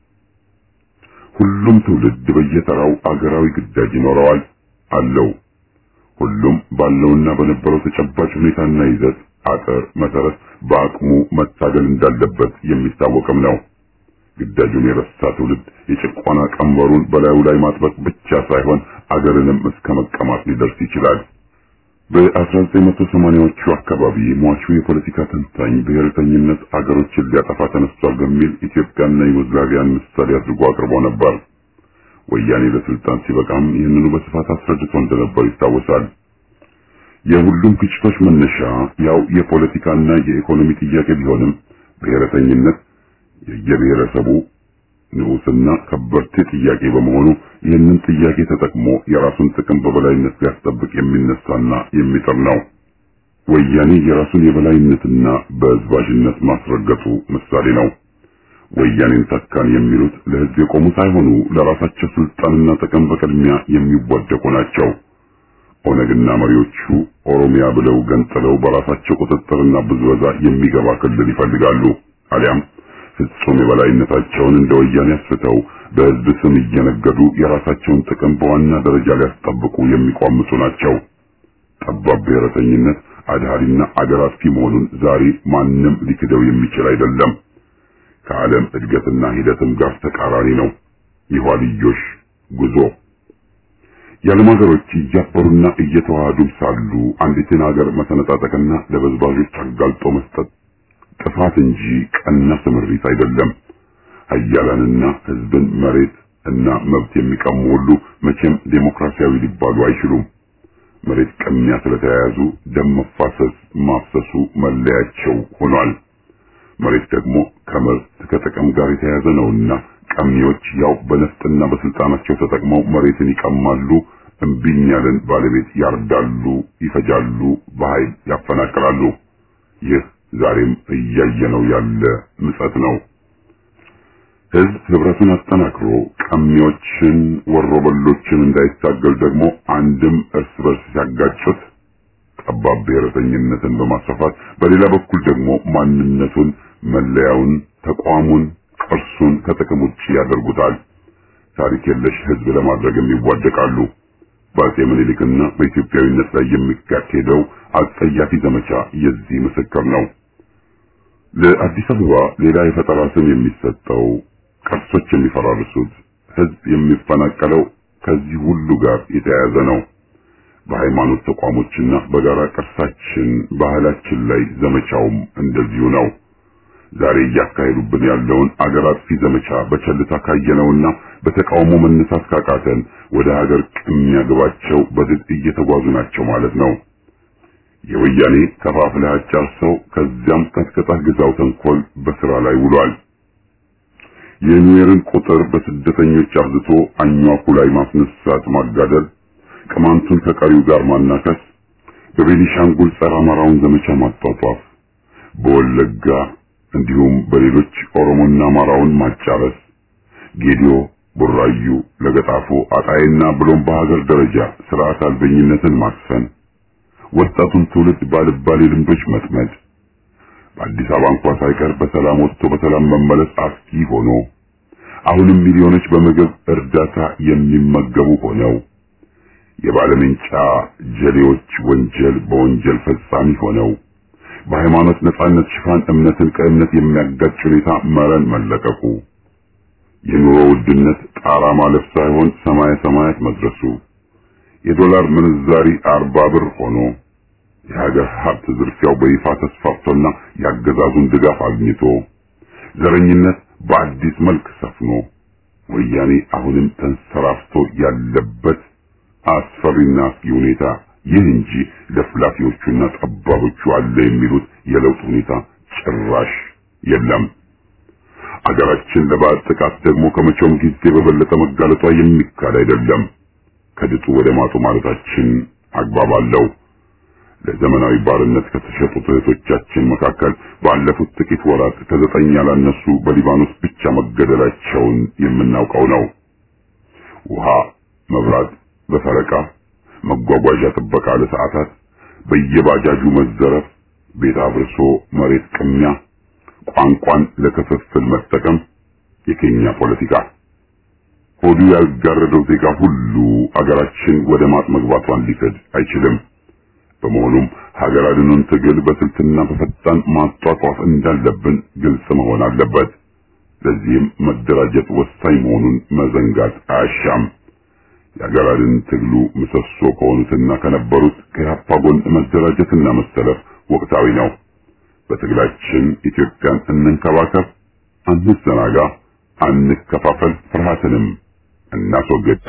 ሁሉም ትውልድ በየተራው አገራዊ ግዳጅ ይኖረዋል አለው። ሁሉም ባለውና በነበረው ተጨባጭ ሁኔታና ይዘት አጥር መሰረት በአቅሙ መታገል እንዳለበት የሚታወቅም ነው። ግዳጁን የረሳ ትውልድ የጭቆና ቀንበሩን በላዩ ላይ ማጥበቅ ብቻ ሳይሆን አገርንም እስከ መቀማት ሊደርስ ይችላል። በ1980ዎቹ አካባቢ ሟቹ የፖለቲካ ተንታኝ ብሔርተኝነት አገሮችን ሊያጠፋ ተነስቷል በሚል ኢትዮጵያና ዩጎዝላቪያን ምሳሌ አድርጎ አቅርቦ ነበር። ወያኔ ለስልጣን ሲበቃም ይህንኑ በስፋት አስረድቶ እንደነበር ይታወሳል። የሁሉም ግጭቶች መነሻ ያው የፖለቲካና የኢኮኖሚ ጥያቄ ቢሆንም ብሔረተኝነት የየብሔረሰቡ ንዑስና ከበርቴ ጥያቄ በመሆኑ ይህንን ጥያቄ ተጠቅሞ የራሱን ጥቅም በበላይነት ሊያስጠብቅ የሚነሳና የሚጥር ነው። ወያኔ የራሱን የበላይነትና በዝባዥነት ማስረገጡ ምሳሌ ነው። ወያኔን ተካን የሚሉት ለሕዝብ የቆሙ ሳይሆኑ ለራሳቸው ስልጣንና ጥቅም በቅድሚያ የሚወደቁ ናቸው። ኦነግና መሪዎቹ ኦሮሚያ ብለው ገንጥለው በራሳቸው ቁጥጥርና ብዝበዛ የሚገባ ክልል ይፈልጋሉ። አሊያም ፍጹም የበላይነታቸውን እንደ ወያኔ አስፍተው በሕዝብ ስም እየነገዱ የራሳቸውን ጥቅም በዋና ደረጃ ሊያስጠብቁ የሚቋምጡ ናቸው። ጠባብ ብሔረተኝነት አድሃሪና አገር አጥፊ መሆኑን ዛሬ ማንም ሊክደው የሚችል አይደለም። ከዓለም እድገትና ሂደትም ጋር ተቃራኒ ነው። የኋልዮሽ ጉዞ የዓለም ሀገሮች እያበሩና እየተዋሃዱ ሳሉ አንዲትን ሀገር መሰነጣጠቅና ለበዝባዦች አጋልጦ መስጠት ጥፋት እንጂ ቀና ስምሪት አይደለም። ሀያላንና ሕዝብን መሬት እና መብት የሚቀሙ ሁሉ መቼም ዴሞክራሲያዊ ሊባሉ አይችሉም። መሬት ቅሚያ ስለተያያዙ ደም መፋሰስ ማፍሰሱ መለያቸው ሆኗል። መሬት ደግሞ ከምርት ከጥቅም ጋር የተያያዘ ነውና ቀሚዎች ያው በነፍጥና በስልጣናቸው ተጠቅመው መሬትን ይቀማሉ፣ እምቢኝ ያለን ባለቤት ያርዳሉ፣ ይፈጃሉ፣ በኃይል ያፈናቅላሉ። ይህ ዛሬም እያየነው ያለ ምጸት ነው። ሕዝብ ህብረቱን አጠናክሮ ቀሚዎችን ወሮበሎችን እንዳይታገል ደግሞ አንድም እርስ በርስ ሲያጋጩት ጠባብ ብሔረተኝነትን በማስፋፋት በሌላ በኩል ደግሞ ማንነቱን፣ መለያውን፣ ተቋሙን፣ ቅርሱን ከጥቅም ውጭ ያደርጉታል። ታሪክ የለሽ ህዝብ ለማድረግም ይዋደቃሉ። በአፄ ምኒልክና በኢትዮጵያዊነት ላይ የሚካሄደው አጸያፊ ዘመቻ የዚህ ምስክር ነው። ለአዲስ አበባ ሌላ የፈጠራ ስም የሚሰጠው፣ ቅርሶች የሚፈራርሱት፣ ህዝብ የሚፈናቀለው ከዚህ ሁሉ ጋር የተያያዘ ነው። በሃይማኖት ተቋሞችና በጋራ ቅርሳችን ባህላችን ላይ ዘመቻውም እንደዚሁ ነው። ዛሬ እያካሄዱብን ያለውን አገር አጥፊ ዘመቻ በቸልታ ካየነውና በተቃውሞ መነሳት ካቃተን ወደ ሀገር የሚያገባቸው በድል እየተጓዙ ናቸው ማለት ነው። የወያኔ ከፋፍለህ አጫርሰው ከዚያም ቀጥቀጣህ ግዛው ተንኮል በስራ ላይ ውሏል። የኒዌርን ቁጥር በስደተኞች አብዝቶ አኟኩ ላይ ማስነሳት ማጋደል፣ ቅማንቱን ከቀሪው ጋር ማናከስ፣ በቤኒሻንጉል ጸረ አማራውን ዘመቻ ማጧጧፍ፣ በወለጋ እንዲሁም በሌሎች ኦሮሞና አማራውን ማጫረስ፣ ጌዲዮ፣ ቡራዩ፣ ለገጣፎ፣ አጣይና ብሎም በሀገር ደረጃ ስርዓት አልበኝነትን ማስፈን፣ ወጣቱን ትውልድ ባልባሌ ልምዶች መጥመድ፣ በአዲስ አበባ እንኳ ሳይቀር በሰላም ወጥቶ በሰላም መመለስ አስጊ ሆኖ አሁንም ሚሊዮኖች በምግብ እርዳታ የሚመገቡ ሆነው የባለምንጫ ጀሌዎች ወንጀል በወንጀል ፈጻሚ ሆነው በሃይማኖት ነጻነት ሽፋን እምነትን ከእምነት የሚያጋጭ ሁኔታ መረን መለቀቁ የኑሮ ውድነት ጣራ ማለፍ ሳይሆን ሰማየ ሰማያት መድረሱ የዶላር ምንዛሪ አርባ ብር ሆኖ የሀገር ሀብት ዝርፊያው በይፋ ተስፋፍቶና ያገዛዙን ድጋፍ አግኝቶ ዘረኝነት በአዲስ መልክ ሰፍኖ ወያኔ አሁንም ተንሰራፍቶ ያለበት አስፈሪና አስጊ ሁኔታ ይህ እንጂ ለፍላፊዎቹና ጠባቦቹ አለ የሚሉት የለውጥ ሁኔታ ጭራሽ የለም። አገራችን ለባዕድ ጥቃት ደግሞ ከመቼውም ጊዜ በበለጠ መጋለጧ የሚካድ አይደለም። ከድጡ ወደ ማጡ ማለታችን አግባብ አለው። ለዘመናዊ ባርነት ከተሸጡት እህቶቻችን መካከል ባለፉት ጥቂት ወራት ከዘጠኝ ያላነሱ በሊባኖስ ብቻ መገደላቸውን የምናውቀው ነው። ውሃ፣ መብራት በፈረቃ መጓጓዣ ጥበቃ ለሰዓታት፣ በየባጃጁ መዘረፍ፣ ቤት አፍርሶ መሬት ቅሚያ፣ ቋንቋን ለክፍፍል መጠቀም፣ የኬኛ ፖለቲካ ሆዱ ያልጋረደው ዜጋ ሁሉ አገራችን ወደ ማጥ መግባቷን ሊክድ አይችልም። በመሆኑም ሀገር አድኑን ትግል በስልትና በፈጣን ማጧጧፍ እንዳለብን ግልጽ መሆን አለበት። ለዚህም መደራጀት ወሳኝ መሆኑን መዘንጋት አያሻም። የሀገር አድን ትግሉ ምሰሶ ከሆኑትና ከነበሩት ከኢህአፓ ጎን መደራጀትና መሰለፍ ወቅታዊ ነው። በትግላችን ኢትዮጵያን እንንከባከብ፣ አንዘናጋ፣ አንከፋፈል፣ ፍርሃትንም እናስወግድ።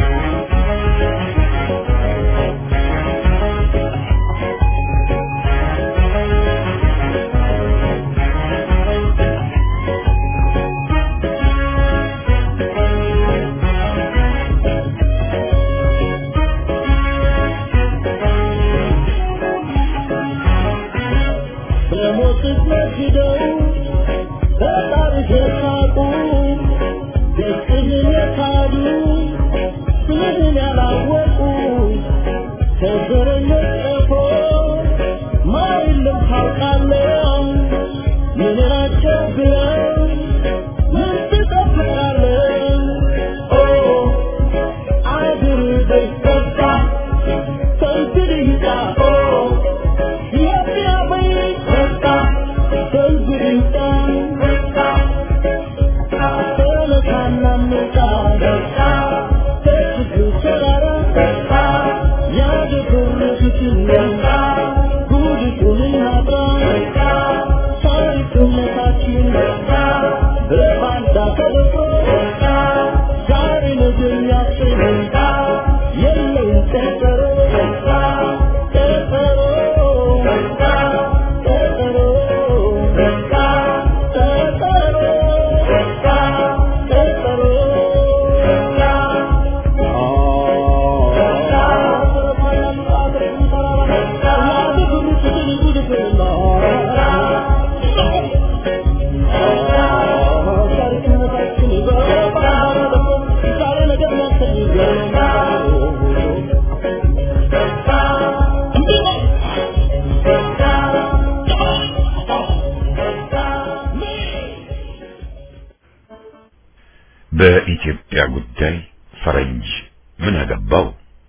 በኢትዮጵያ ጉዳይ ፈረንጅ ምን አገባው?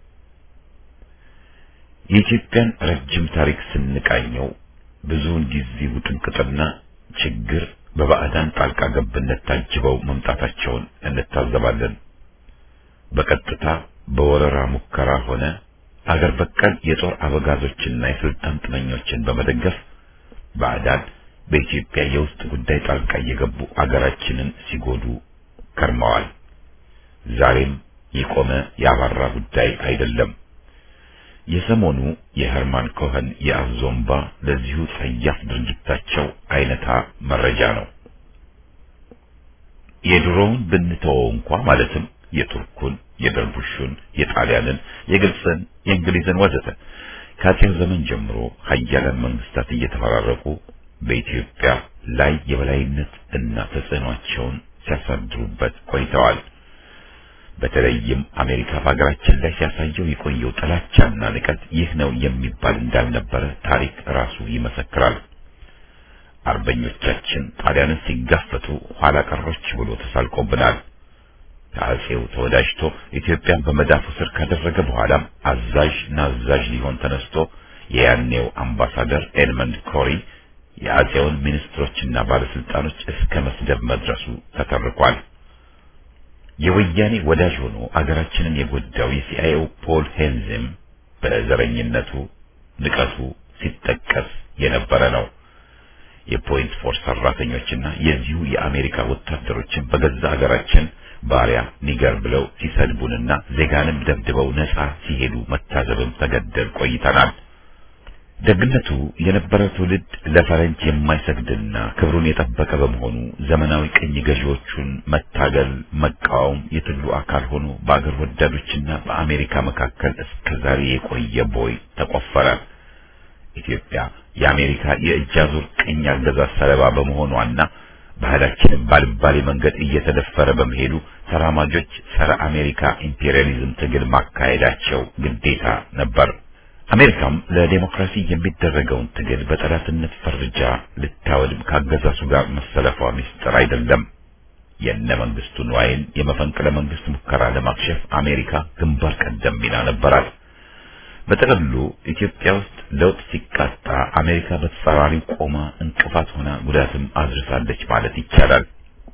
የኢትዮጵያን ረጅም ታሪክ ስንቃኘው ብዙውን ጊዜ ውጥንቅጥና ችግር በባዕዳን ጣልቃ ገብነት ታጅበው መምጣታቸውን እንታዘባለን። በቀጥታ በወረራ ሙከራ ሆነ አገር በቀል የጦር አበጋዞችና የስልጣን ጥመኞችን በመደገፍ ባዕዳን በኢትዮጵያ የውስጥ ጉዳይ ጣልቃ እየገቡ አገራችንን ሲጎዱ ከርመዋል። ዛሬም የቆመ ያባራ ጉዳይ አይደለም። የሰሞኑ የሄርማን ኮኸን የአዞምባ ለዚሁ ጸያፍ ድርጊታቸው አይነታ መረጃ ነው። የድሮውን ብንተወው እንኳ ማለትም የቱርኩን፣ የደርቡሹን፣ የጣሊያንን፣ የግብፅን፣ የእንግሊዝን ወዘተ ከአጼው ዘመን ጀምሮ ሀያላን መንግስታት እየተፈራረቁ በኢትዮጵያ ላይ የበላይነት እና ተጽዕኗቸውን ሲያሳድሩበት ቆይተዋል። በተለይም አሜሪካ በሀገራችን ላይ ሲያሳየው የቆየው ጥላቻና ንቀት ይህ ነው የሚባል እንዳልነበረ ታሪክ ራሱ ይመሰክራል። አርበኞቻችን ጣሊያንን ሲጋፈቱ ኋላ ቀሮች ብሎ ተሳልቆብናል። ከአጼው ተወዳጅቶ ኢትዮጵያን በመዳፉ ስር ካደረገ በኋላም አዛዥ ናዛዥ ሊሆን ተነስቶ የያኔው አምባሳደር ኤድመንድ ኮሪ የአጼውን ሚኒስትሮችና ባለስልጣኖች እስከ መስደብ መድረሱ ተተርኳል። የወያኔ ወዳጅ ሆኖ አገራችንን የጎዳው የሲአይኤው ፖል ሄንዝም በዘረኝነቱ ንቀቱ ሲጠቀስ የነበረ ነው። የፖይንት ፎርስ ሰራተኞችና የዚሁ የአሜሪካ ወታደሮችን በገዛ አገራችን ባሪያ ኒገር ብለው ሲሰድቡንና ዜጋንም ደብድበው ነጻ ሲሄዱ መታዘብም ተገደል ቆይተናል። ደግነቱ የነበረው ትውልድ ለፈረንጅ የማይሰግድና ክብሩን የጠበቀ በመሆኑ ዘመናዊ ቅኝ ገዢዎቹን መታገል፣ መቃወም የትግሉ አካል ሆኖ በአገር ወዳዶችና በአሜሪካ መካከል እስከ ዛሬ የቆየ ቦይ ተቆፈረ። ኢትዮጵያ የአሜሪካ የእጅ አዙር ቅኝ አገዛዝ ሰለባ በመሆኗና ባህላችንን ባልባሌ መንገድ እየተደፈረ በመሄዱ ተራማጆች ጸረ አሜሪካ ኢምፔሪያሊዝም ትግል ማካሄዳቸው ግዴታ ነበር። አሜሪካም ለዴሞክራሲ የሚደረገውን ትግል በጠላትነት ፈርጃ ልታወድም ካገዛሱ ጋር መሰለፏ ምስጢር አይደለም። የነ መንግስቱ ንዋይን የመፈንቅለ መንግስት ሙከራ ለማክሸፍ አሜሪካ ግንባር ቀደም ሚና ነበራት። በጥቅሉ ኢትዮጵያ ውስጥ ለውጥ ሲቃጣ አሜሪካ በተጻራሪው ቆማ እንቅፋት ሆና ጉዳትም አድርሳለች ማለት ይቻላል።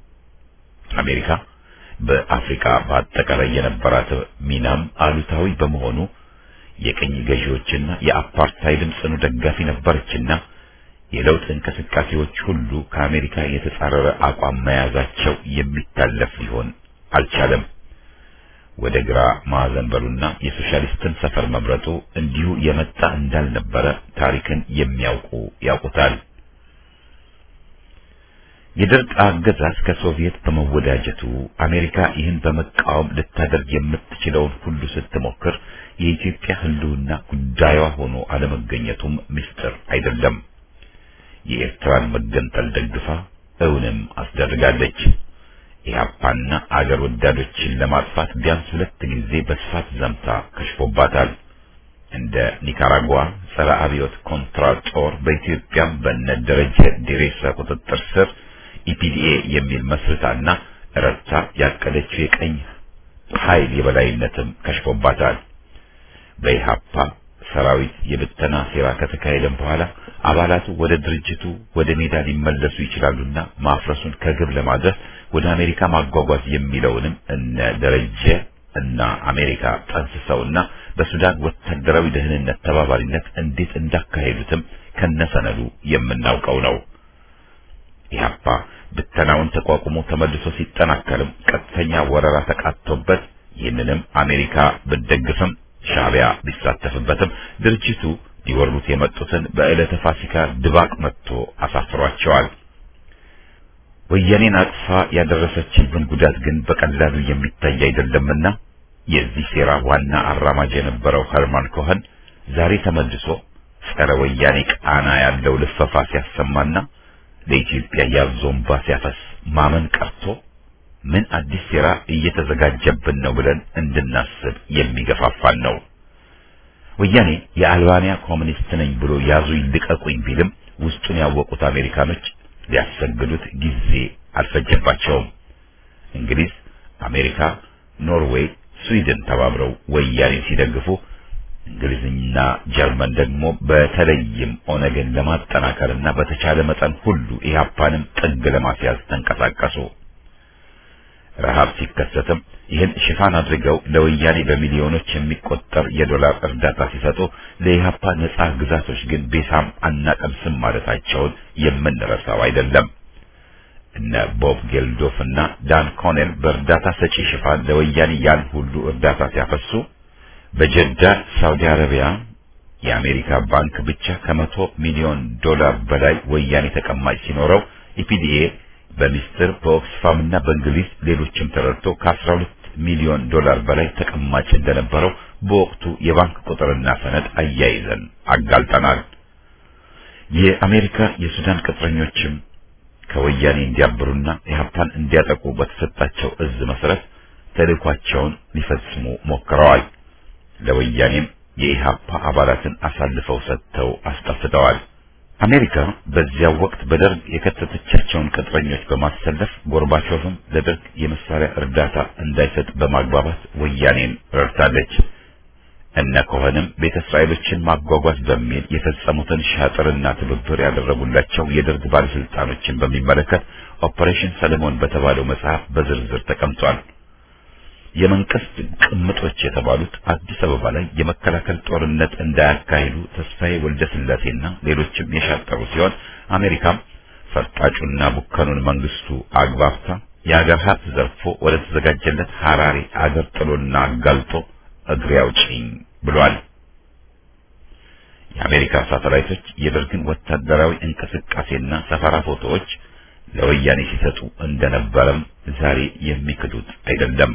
አሜሪካ በአፍሪካ በአጠቃላይ የነበራት ሚናም አሉታዊ በመሆኑ የቅኝ ገዢዎችና የአፓርታይድም ጽኑ ደጋፊ ነበረችና የለውጥ እንቅስቃሴዎች ሁሉ ከአሜሪካ የተጻረረ አቋም መያዛቸው የሚታለፍ ሊሆን አልቻለም። ወደ ግራ ማዕዘን በሉና የሶሻሊስትን ሰፈር መምረጡ እንዲሁ የመጣ እንዳልነበረ ታሪክን የሚያውቁ ያውቁታል። የደርግ አገዛዝ ከሶቪየት በመወዳጀቱ አሜሪካ ይህን በመቃወም ልታደርግ የምትችለውን ሁሉ ስትሞክር የኢትዮጵያ ሕልውና ጉዳዩዋ ሆኖ አለመገኘቱም ምስጢር አይደለም። የኤርትራን መገንጠል ደግፋ እውንም አስደርጋለች። ኢህአፓና አገር ወዳዶችን ለማጥፋት ቢያንስ ሁለት ጊዜ በስፋት ዘምታ ከሽፎባታል። እንደ ኒካራጓ ጸረ አብዮት ኮንትራ ጦር በኢትዮጵያም በነ ደረጀ ዲሬሳ ቁጥጥር ስር ኢፒዲኤ የሚል መስርታና ረታ ያቀደችው የቀኝ ኃይል የበላይነትም ከሽፎባታል። በኢህአፓ ሰራዊት የብተና ሴራ ከተካሄደም በኋላ አባላቱ ወደ ድርጅቱ ወደ ሜዳ ሊመለሱ ይችላሉና ማፍረሱን ከግብ ለማድረስ ወደ አሜሪካ ማጓጓዝ የሚለውንም እነ ደረጀ እና አሜሪካ ጠንስሰውና በሱዳን ወታደራዊ ደህንነት ተባባሪነት እንዴት እንዳካሄዱትም ከነሰነዱ የምናውቀው ነው። ኢህአፓ ብተናውን ተቋቁሞ ተመልሶ ሲጠናከርም ቀጥተኛ ወረራ ተቃጥቶበት ይህንንም አሜሪካ ብትደግፍም ሻዕቢያ ቢሳተፍበትም ድርጅቱ ሊወሩት የመጡትን በዕለተ ፋሲካ ድባቅ መጥቶ አሳፍሯቸዋል። ወያኔን አቅፋ ያደረሰችብን ጉዳት ግን በቀላሉ የሚታይ አይደለምና የዚህ ሴራ ዋና አራማጅ የነበረው ኸርማን ኮኸን ዛሬ ተመልሶ ጸረ ወያኔ ቃና ያለው ልፈፋ ሲያሰማና ለኢትዮጵያ ያዞምባ ሲያፈስ ማመን ቀርቶ ምን አዲስ ሴራ እየተዘጋጀብን ነው ብለን እንድናስብ የሚገፋፋን ነው። ወያኔ የአልባንያ ኮሚኒስት ነኝ ብሎ ያዙ ይልቀቁኝ ቢልም ውስጡን ያወቁት አሜሪካኖች ሊያሰግዱት ጊዜ አልፈጀባቸውም። እንግሊዝ አሜሪካ፣ ኖርዌይ፣ ስዊድን ተባብረው ወያኔን ሲደግፉ እንግሊዝና ጀርመን ደግሞ በተለይም ኦነግን ለማጠናከርና በተቻለ መጠን ሁሉ ኢህአፓንም ጥግ ለማስያዝ ተንቀሳቀሱ። ረሃብ ሲከሰትም ይህን ሽፋን አድርገው ለወያኔ በሚሊዮኖች የሚቆጠር የዶላር እርዳታ ሲሰጡ ለኢህአፓ ነጻ ግዛቶች ግን ቤሳም አናቀምስም ማለታቸውን የምንረሳው አይደለም። እነ ቦብ ጌልዶፍ እና ዳን ኮኔል በእርዳታ ሰጪ ሽፋን ለወያኔ ያን ሁሉ እርዳታ ሲያፈሱ በጀዳ ሳውዲ አረቢያ የአሜሪካ ባንክ ብቻ ከመቶ ሚሊዮን ዶላር በላይ ወያኔ ተቀማጭ ሲኖረው ኢፒዲኤ በሚስጥር በኦክስፋም እና በእንግሊዝ ሌሎችም ተረድቶ ከ12 ሚሊዮን ዶላር በላይ ተቀማጭ እንደነበረው በወቅቱ የባንክ ቁጥርና ሰነድ አያይዘን አጋልጠናል። የአሜሪካ የሱዳን ቅጥረኞችም ከወያኔ እንዲያብሩና ኢህአፓን እንዲያጠቁ በተሰጣቸው እዝ መሰረት ተልእኳቸውን ሊፈጽሙ ሞክረዋል። ለወያኔም የኢህአፓ አባላትን አሳልፈው ሰጥተው አስጠፍተዋል። አሜሪካ በዚያው ወቅት በደርግ የከተተቻቸውን ቅጥረኞች በማሰለፍ ጎርባቾቭም ለደርግ የመሳሪያ እርዳታ እንዳይሰጥ በማግባባት ወያኔን ረድታለች። እነ ኮኸንም ቤተ እስራኤሎችን ማጓጓዝ በሚል የፈጸሙትን ሻጥርና ትብብር ያደረጉላቸው የደርግ ባለስልጣኖችን በሚመለከት ኦፐሬሽን ሰለሞን በተባለው መጽሐፍ በዝርዝር ተቀምጧል። የመንግስት ቅምጦች የተባሉት አዲስ አበባ ላይ የመከላከል ጦርነት እንዳያካሂዱ ተስፋዬ ወልደ ስላሴና ሌሎችም የሻጠሩ ሲሆን አሜሪካም ፈርጣጩና ቡከኑን መንግስቱ አግባብታ የአገር ሀብት ዘርፎ ወደ ተዘጋጀለት ሐራሪ አገር ጥሎና አጋልጦ እግሬ አውጪኝ ብሏል። የአሜሪካ ሳተላይቶች የደርግን ወታደራዊ እንቅስቃሴና ሰፈራ ፎቶዎች ለወያኔ ሲሰጡ እንደነበረም ዛሬ የሚክዱት አይደለም።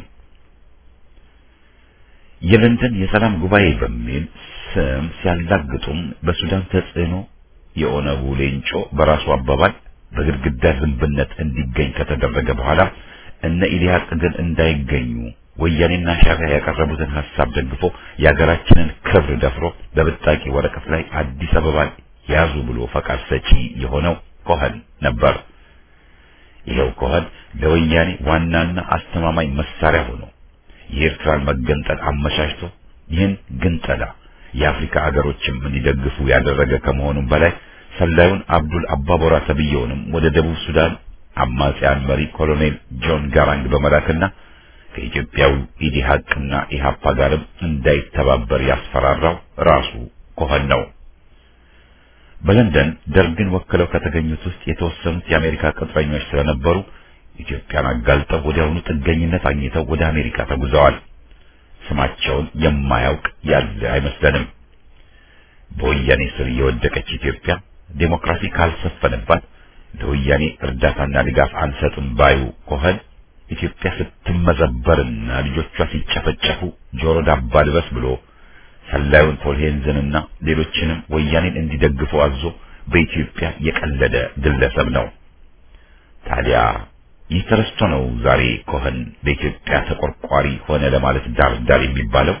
የለንደን የሰላም ጉባኤ በሚል ስም ሲያላግጡም በሱዳን ተጽዕኖ የኦነጉ ሌንጮ በራሱ አባባል በግድግዳ ዝንብነት እንዲገኝ ከተደረገ በኋላ እነ ኢሊያቅ ግን እንዳይገኙ ወያኔና ሻዕቢያ ያቀረቡትን ሐሳብ ደግፎ የሀገራችንን ክብር ደፍሮ በብጣቂ ወረቀት ላይ አዲስ አበባን ያዙ ብሎ ፈቃድ ሰጪ የሆነው ኮኸን ነበር። ይኸው ኮኸን ለወያኔ ዋናና አስተማማኝ መሳሪያ ሆኖ የኤርትራን መገንጠል አመቻችቶ ይህን ግንጠላ የአፍሪካ አገሮችም እንዲደግፉ ያደረገ ከመሆኑም በላይ ሰላዩን አብዱል አባቦራ ተብየውንም ወደ ደቡብ ሱዳን አማጺያን መሪ ኮሎኔል ጆን ጋራንግ በመላክና ከኢትዮጵያው ኢዲሃቅና ኢሃፓ ጋርም እንዳይተባበር ያስፈራራው ራሱ ኮኸን ነው። በለንደን ደርግን ወክለው ከተገኙት ውስጥ የተወሰኑት የአሜሪካ ቅጥረኞች ስለነበሩ ኢትዮጵያን አጋልጠው ወዲያውኑ ጥገኝነት አግኝተው ወደ አሜሪካ ተጉዘዋል። ስማቸውን የማያውቅ ያለ አይመስለንም። በወያኔ ስር የወደቀች ኢትዮጵያ ዴሞክራሲ ካልሰፈነባት ለወያኔ እርዳታና ድጋፍ አንሰጥም ባዩ ኮኸን ኢትዮጵያ ስትመዘበርና ልጆቿ ሲጨፈጨፉ ጆሮ ዳባ ልበስ ብሎ ሰላዩን ፖልሄንዝንና ሌሎችንም ወያኔን እንዲደግፉ አዞ በኢትዮጵያ የቀለደ ግለሰብ ነው። ታዲያ ይህ ተረስቶ ነው ዛሬ ኮኸን በኢትዮጵያ ተቆርቋሪ ሆነ ለማለት ዳር ዳር የሚባለው።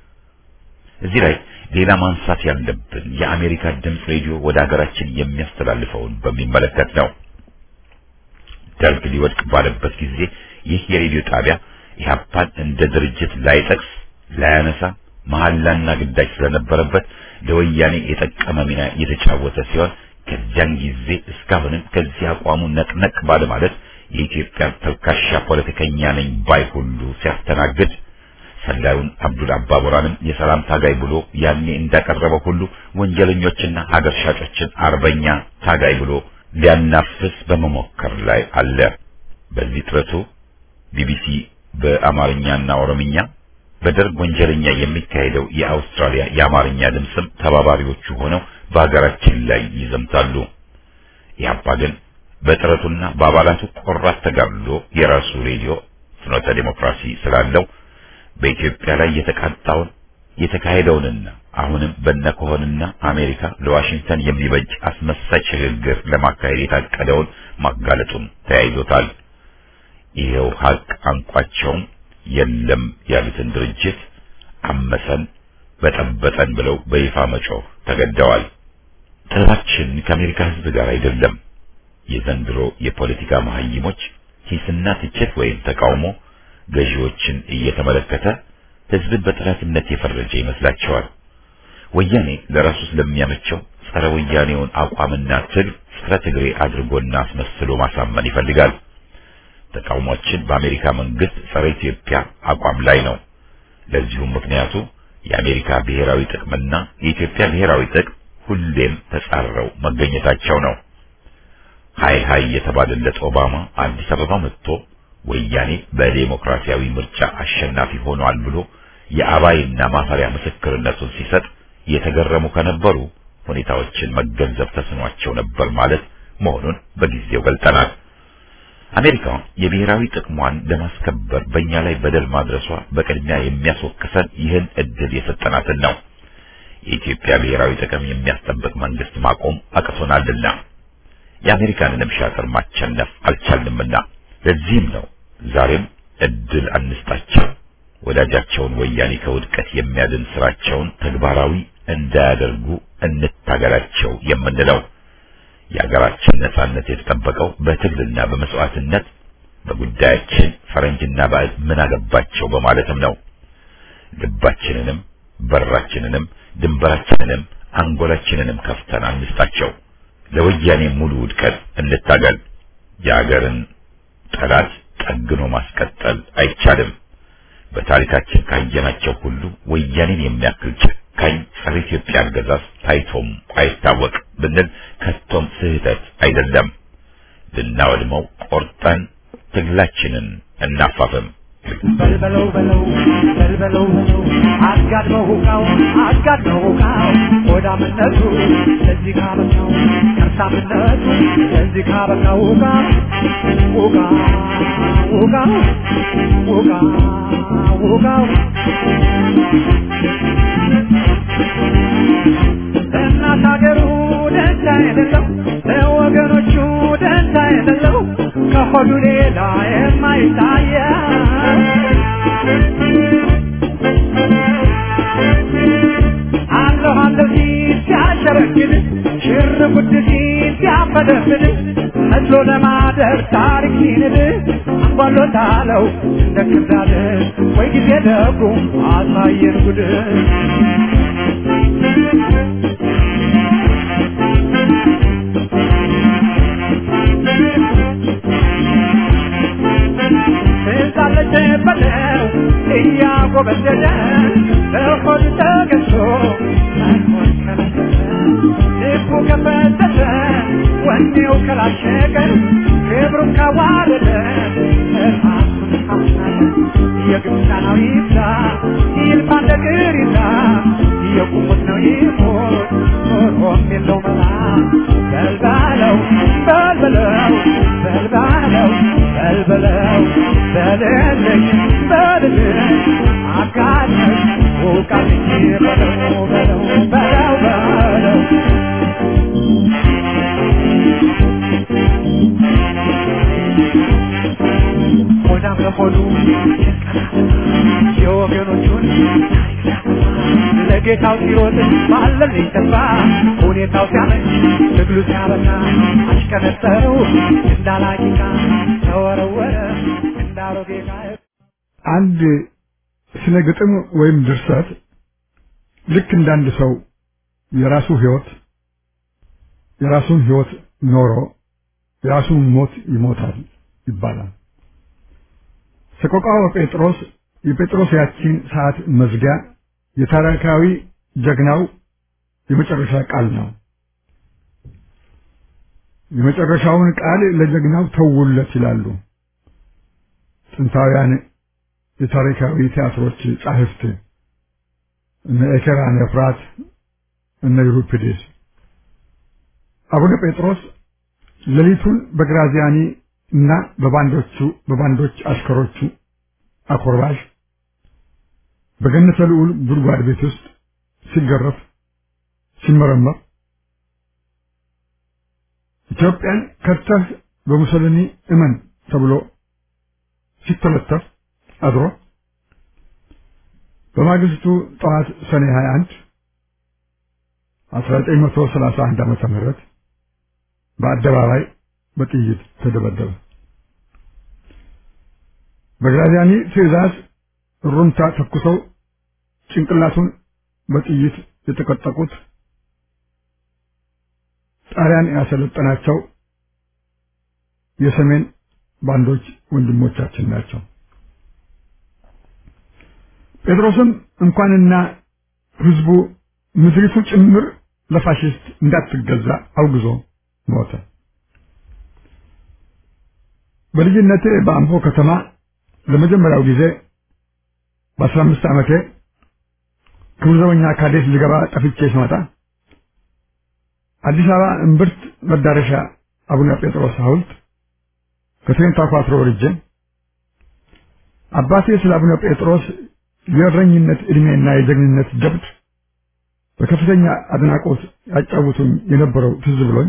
እዚህ ላይ ሌላ ማንሳት ያለብን የአሜሪካ ድምፅ ሬዲዮ ወደ ሀገራችን የሚያስተላልፈውን በሚመለከት ነው። ደርግ ሊወድቅ ባለበት ጊዜ ይህ የሬዲዮ ጣቢያ ኢህአፓን እንደ ድርጅት ላይጠቅስ ላያነሳ መሐላና ግዳጅ ስለነበረበት ለወያኔ የጠቀመ ሚና የተጫወተ ሲሆን ከዚያን ጊዜ እስካሁንም ከዚህ አቋሙ ነቅነቅ ባለ ማለት የኢትዮጵያ ተልካሻ ፖለቲከኛ ነኝ ባይ ሁሉ ሲያስተናግድ ሰላዩን አብዱል አባቦራንም የሰላም ታጋይ ብሎ ያኔ እንዳቀረበው ሁሉ ወንጀለኞችና ሀገር ሻጮችን አርበኛ ታጋይ ብሎ ሊያናፍስ በመሞከር ላይ አለ። በዚህ ጥረቱ ቢቢሲ በአማርኛና ኦሮምኛ በደርግ ወንጀለኛ የሚካሄደው የአውስትራሊያ የአማርኛ ድምፅም ተባባሪዎቹ ሆነው በሀገራችን ላይ ይዘምታሉ። ኢህአፓ ግን በጥረቱና በአባላቱ ቆራት ተጋድሎ የራሱ ሬዲዮ ፍኖተ ዲሞክራሲ ስላለው በኢትዮጵያ ላይ የተቃጣውን የተካሄደውንና አሁንም በነኮሆንና አሜሪካ ለዋሽንግተን የሚበጅ አስመሳይ ሽግግር ለማካሄድ የታቀደውን ማጋለጡን ተያይዞታል። ይሄው ሀቅ አንቋቸውም የለም ያሉትን ድርጅት አመሰን በጠበጠን ብለው በይፋ መጮህ ተገደዋል። ጥረታችን ከአሜሪካ ሕዝብ ጋር አይደለም። የዘንድሮ የፖለቲካ መሀይሞች ሂስና ትችት ወይም ተቃውሞ ገዢዎችን እየተመለከተ ህዝብን በጠላትነት የፈረጀ ይመስላቸዋል። ወያኔ ለራሱ ስለሚያመቸው ጸረ ወያኔውን አቋምና ትግል ጸረ ትግሬ አድርጎና አስመስሎ ማሳመን ይፈልጋል። ተቃውሟችን በአሜሪካ መንግስት ጸረ ኢትዮጵያ አቋም ላይ ነው። ለዚሁም ምክንያቱ የአሜሪካ ብሔራዊ ጥቅምና የኢትዮጵያ ብሔራዊ ጥቅም ሁሌም ተጻረው መገኘታቸው ነው። ሀይ ሀይ የተባለለት ኦባማ አዲስ አበባ መጥቶ ወያኔ በዴሞክራሲያዊ ምርጫ አሸናፊ ሆኗል ብሎ የአባይና ማፈሪያ ምስክርነቱን ሲሰጥ የተገረሙ ከነበሩ ሁኔታዎችን መገንዘብ ተስኗቸው ነበር ማለት መሆኑን በጊዜው ገልጠናል። አሜሪካ የብሔራዊ ጥቅሟን ለማስከበር በእኛ ላይ በደል ማድረሷ በቅድሚያ የሚያስወቅሰን ይህን እድል የሰጠናትን ነው። የኢትዮጵያ ብሔራዊ ጥቅም የሚያስጠብቅ መንግስት ማቆም አቅቶናልና የአሜሪካንንም ሻጥር ማቸነፍ አልቻልንምና ለዚህም ነው ዛሬም እድል አንስጣቸው፣ ወዳጃቸውን ወያኔ ከውድቀት የሚያድን ስራቸውን ተግባራዊ እንዳያደርጉ እንታገላቸው የምንለው። የሀገራችን ነጻነት የተጠበቀው በትግልና በመስዋዕትነት በጉዳያችን ፈረንጅና ባዕድ ምን አገባቸው በማለትም ነው። ልባችንንም በራችንንም ድንበራችንንም አንጎላችንንም ከፍተን አንስጣቸው። ለወያኔ ሙሉ ውድቀት እንታገል። የሀገርን ጠላት ጠግኖ ማስቀጠል አይቻልም። በታሪካችን ካየናቸው ሁሉ ወያኔን የሚያክል ጨካኝ ጸረ ኢትዮጵያ አገዛዝ ታይቶም አይታወቅ ብንል ከቶም ስህተት አይደለም። ልናወድመው ቆርጠን ትግላችንን እናፋፍም። በልበለው በለው በልበለው በለው አጋድመው ሁቃው አጋድመው ሁቃው ሆዳምነቱ ለዚህ ካበቃው ከርሳምነቱ ለዚህ ካበቃው ሁቃ ሁቃ ሁቃ ሁቃ ሁቃው ለእናት ሀገሩ ደንታ የሌለው ለወገኖቹ ደንታ የሌለው ከሆዱ ሌላ የማይታየው አለሁ አለሁ ሲል ሲያሸረግድ ሽር ጉድ ሲል ሲያፈደፍድ መስሎ ለማደር ታሪክ ሲንድ አንጓሎታለው እንደ ክርዳድ ወይ ጊዜ ደጉ አሳየን ጉድ ትዛለች በለው እያጎበደደ በሆድ ተገዝቶ መኖር ከለከለ ልቡ ከፈተተ ወኔው ከላሸቀ ክብሩን ካዋረደ ራሱን ካስናቀ የግብፃናዊ ይብዛ ይልፋ እንደ ቅሪታ የቁሙት ነው ይሞት ኖሮም የለው መላ በልባለው በልበለው በልባለው በልበለው በልልኝ በልልኝ አጋለኝ ውቃልኝ በለው በለው በለው በለው ሆዳም ለሆዱ የወገኖቹን ለጌታው ሲሮጥ ባለልኝ ተስፋ ሁኔታው ሲያመች ትግሉ ሲያበቃ አሽከነጠረው እንዳላቂቃ ተወረወረ እንዳሮጌ ዕቃ አንድ ስነ ግጥም ወይም ድርሰት ልክ እንዳንድ ሰው የራሱ ህይወት የራሱን ህይወት ኖሮ የራሱን ሞት ይሞታል ይባላል። ሰቆቃወ ጴጥሮስ የጴጥሮስ ያቺን ሰዓት መዝጊያ የታሪካዊ ጀግናው የመጨረሻ ቃል ነው። የመጨረሻውን ቃል ለጀግናው ተውለት ይላሉ ጥንታውያን የታሪካዊ ቲያትሮች ጻሕፍት እነ ኤኬራ ነፍራት እነ ዩሪፒዴስ። አቡነ ጴጥሮስ ሌሊቱን በግራዚያኒ እና በባንዶቹ በባንዶች አሽከሮቹ አኮርባሽ በገነተ ልዑል ጉድጓድ ቤት ውስጥ ሲገረፍ ሲመረመር ኢትዮጵያን ከድተህ በሙሶሊኒ እመን ተብሎ ሲተለተፍ አድሮ በማግስቱ ጠዋት ሰኔ 21 1931 ዓመተ ምህረት በአደባባይ በጥይት ተደበደበ። በግራዚያኒ ትዕዛዝ ሩምታ ተኩሰው ጭንቅላቱን በጥይት የተቀጠቁት ጣሊያን ያሰለጠናቸው የሰሜን ባንዶች ወንድሞቻችን ናቸው። ጴጥሮስም እንኳንና ህዝቡ ምድሪቱ ጭምር ለፋሽስት እንዳትገዛ አውግዞ ሞተ። በልጅነቴ በአምቦ ከተማ ለመጀመሪያው ጊዜ በአስራ አምስት ዓመቴ ክቡር ዘበኛ ካዴት ልገባ ጠፍቼ ስመጣ አዲስ አበባ እምብርት መዳረሻ አቡነ ጴጥሮስ ሐውልት ከትሬን ታኳትሮ ወርጄ አባቴ ስለ አቡነ ጴጥሮስ የእረኝነት ዕድሜና የጀግንነት ጀብድ በከፍተኛ አድናቆት ያጫውቱኝ የነበረው ትዝ ብሎኝ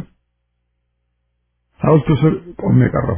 ሐውልቱ ስር ቆሜ ቀረሁ።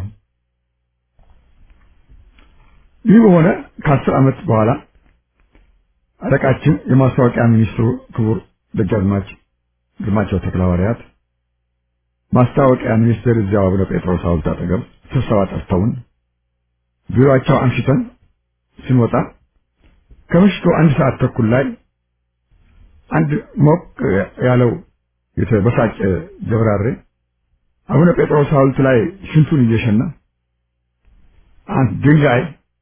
ይህ በሆነ ከአስር ዓመት በኋላ አለቃችን የማስታወቂያ ሚኒስትሩ ክቡር ደጃዝማች ግርማቸው ተክለሐዋርያት ማስታወቂያ ሚኒስቴር እዚያው አቡነ ጴጥሮስ ሐውልት አጠገብ ስብሰባ ጠርተውን ቢሮአቸው አምሽተን ስንወጣ ከምሽቱ አንድ ሰዓት ተኩል ላይ አንድ ሞቅ ያለው የተበሳጨ ጀብራሬ አቡነ ጴጥሮስ ሐውልት ላይ ሽንቱን እየሸና አንድ ድንጋይ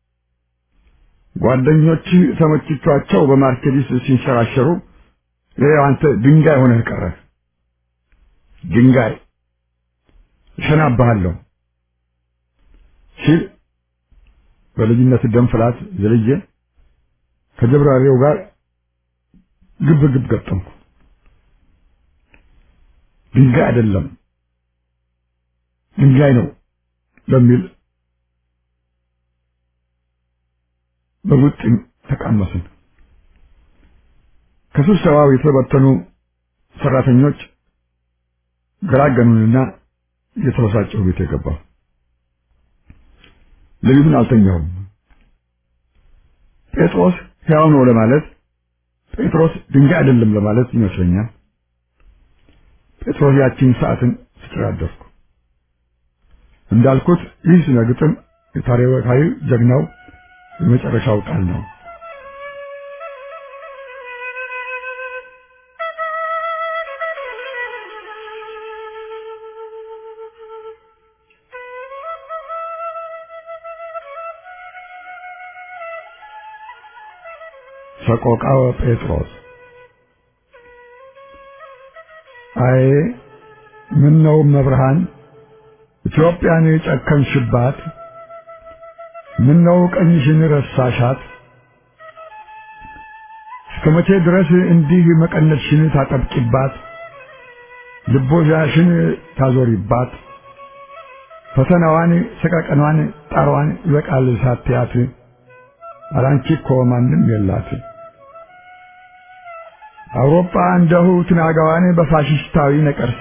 ጓደኞች ተመችቷቸው በማርኬዲስ ሲንሸራሸሩ ይኸው አንተ ድንጋይ ሆነህ ቀረህ። ድንጋይ እሸናብሃለሁ ሲል በልጅነት ደም ፍላት ዘልዬ ከጀብራሪው ጋር ግብ ግብ ገጠምኩ። ድንጋይ አይደለም ድንጋይ ነው በሚል በቡጥኝ ተቃመስን። ከስብሰባው የተበተኑ ሰራተኞች ገላገኑንና እየተበሳጨሁ ቤት የገባሁ። ሌሊቱን አልተኛሁም። ጴጥሮስ ሕያው ነው ለማለት ጴጥሮስ ድንጋይ አይደለም ለማለት ይመስለኛል። ጴጥሮስ ያቺን ሰዓትን ስትራደርኩ እንዳልኩት ይህ ስነ ግጥም የታሪካዊ ጀግናው የመጨረሻው ቃል ነው። ሰቆቃወ ጴጥሮስ አይ ምን ነው መብርሃን ኢትዮጵያን የጨከንሽባት ምን ነው ቀኝሽን ረሳሻት እስከ መቼ ድረስ እንዲህ መቀነትሽን ታጠብቂባት ልቦሻሽን ታዞሪባት ፈተናዋን ሰቀቀኗን ጣሯን ይበቃል ሳትያት አላንቺ እኮ ማንም የላት አውሮፓ እንደሁ ትናጋዋን በፋሽስታዊ ነቀርሳ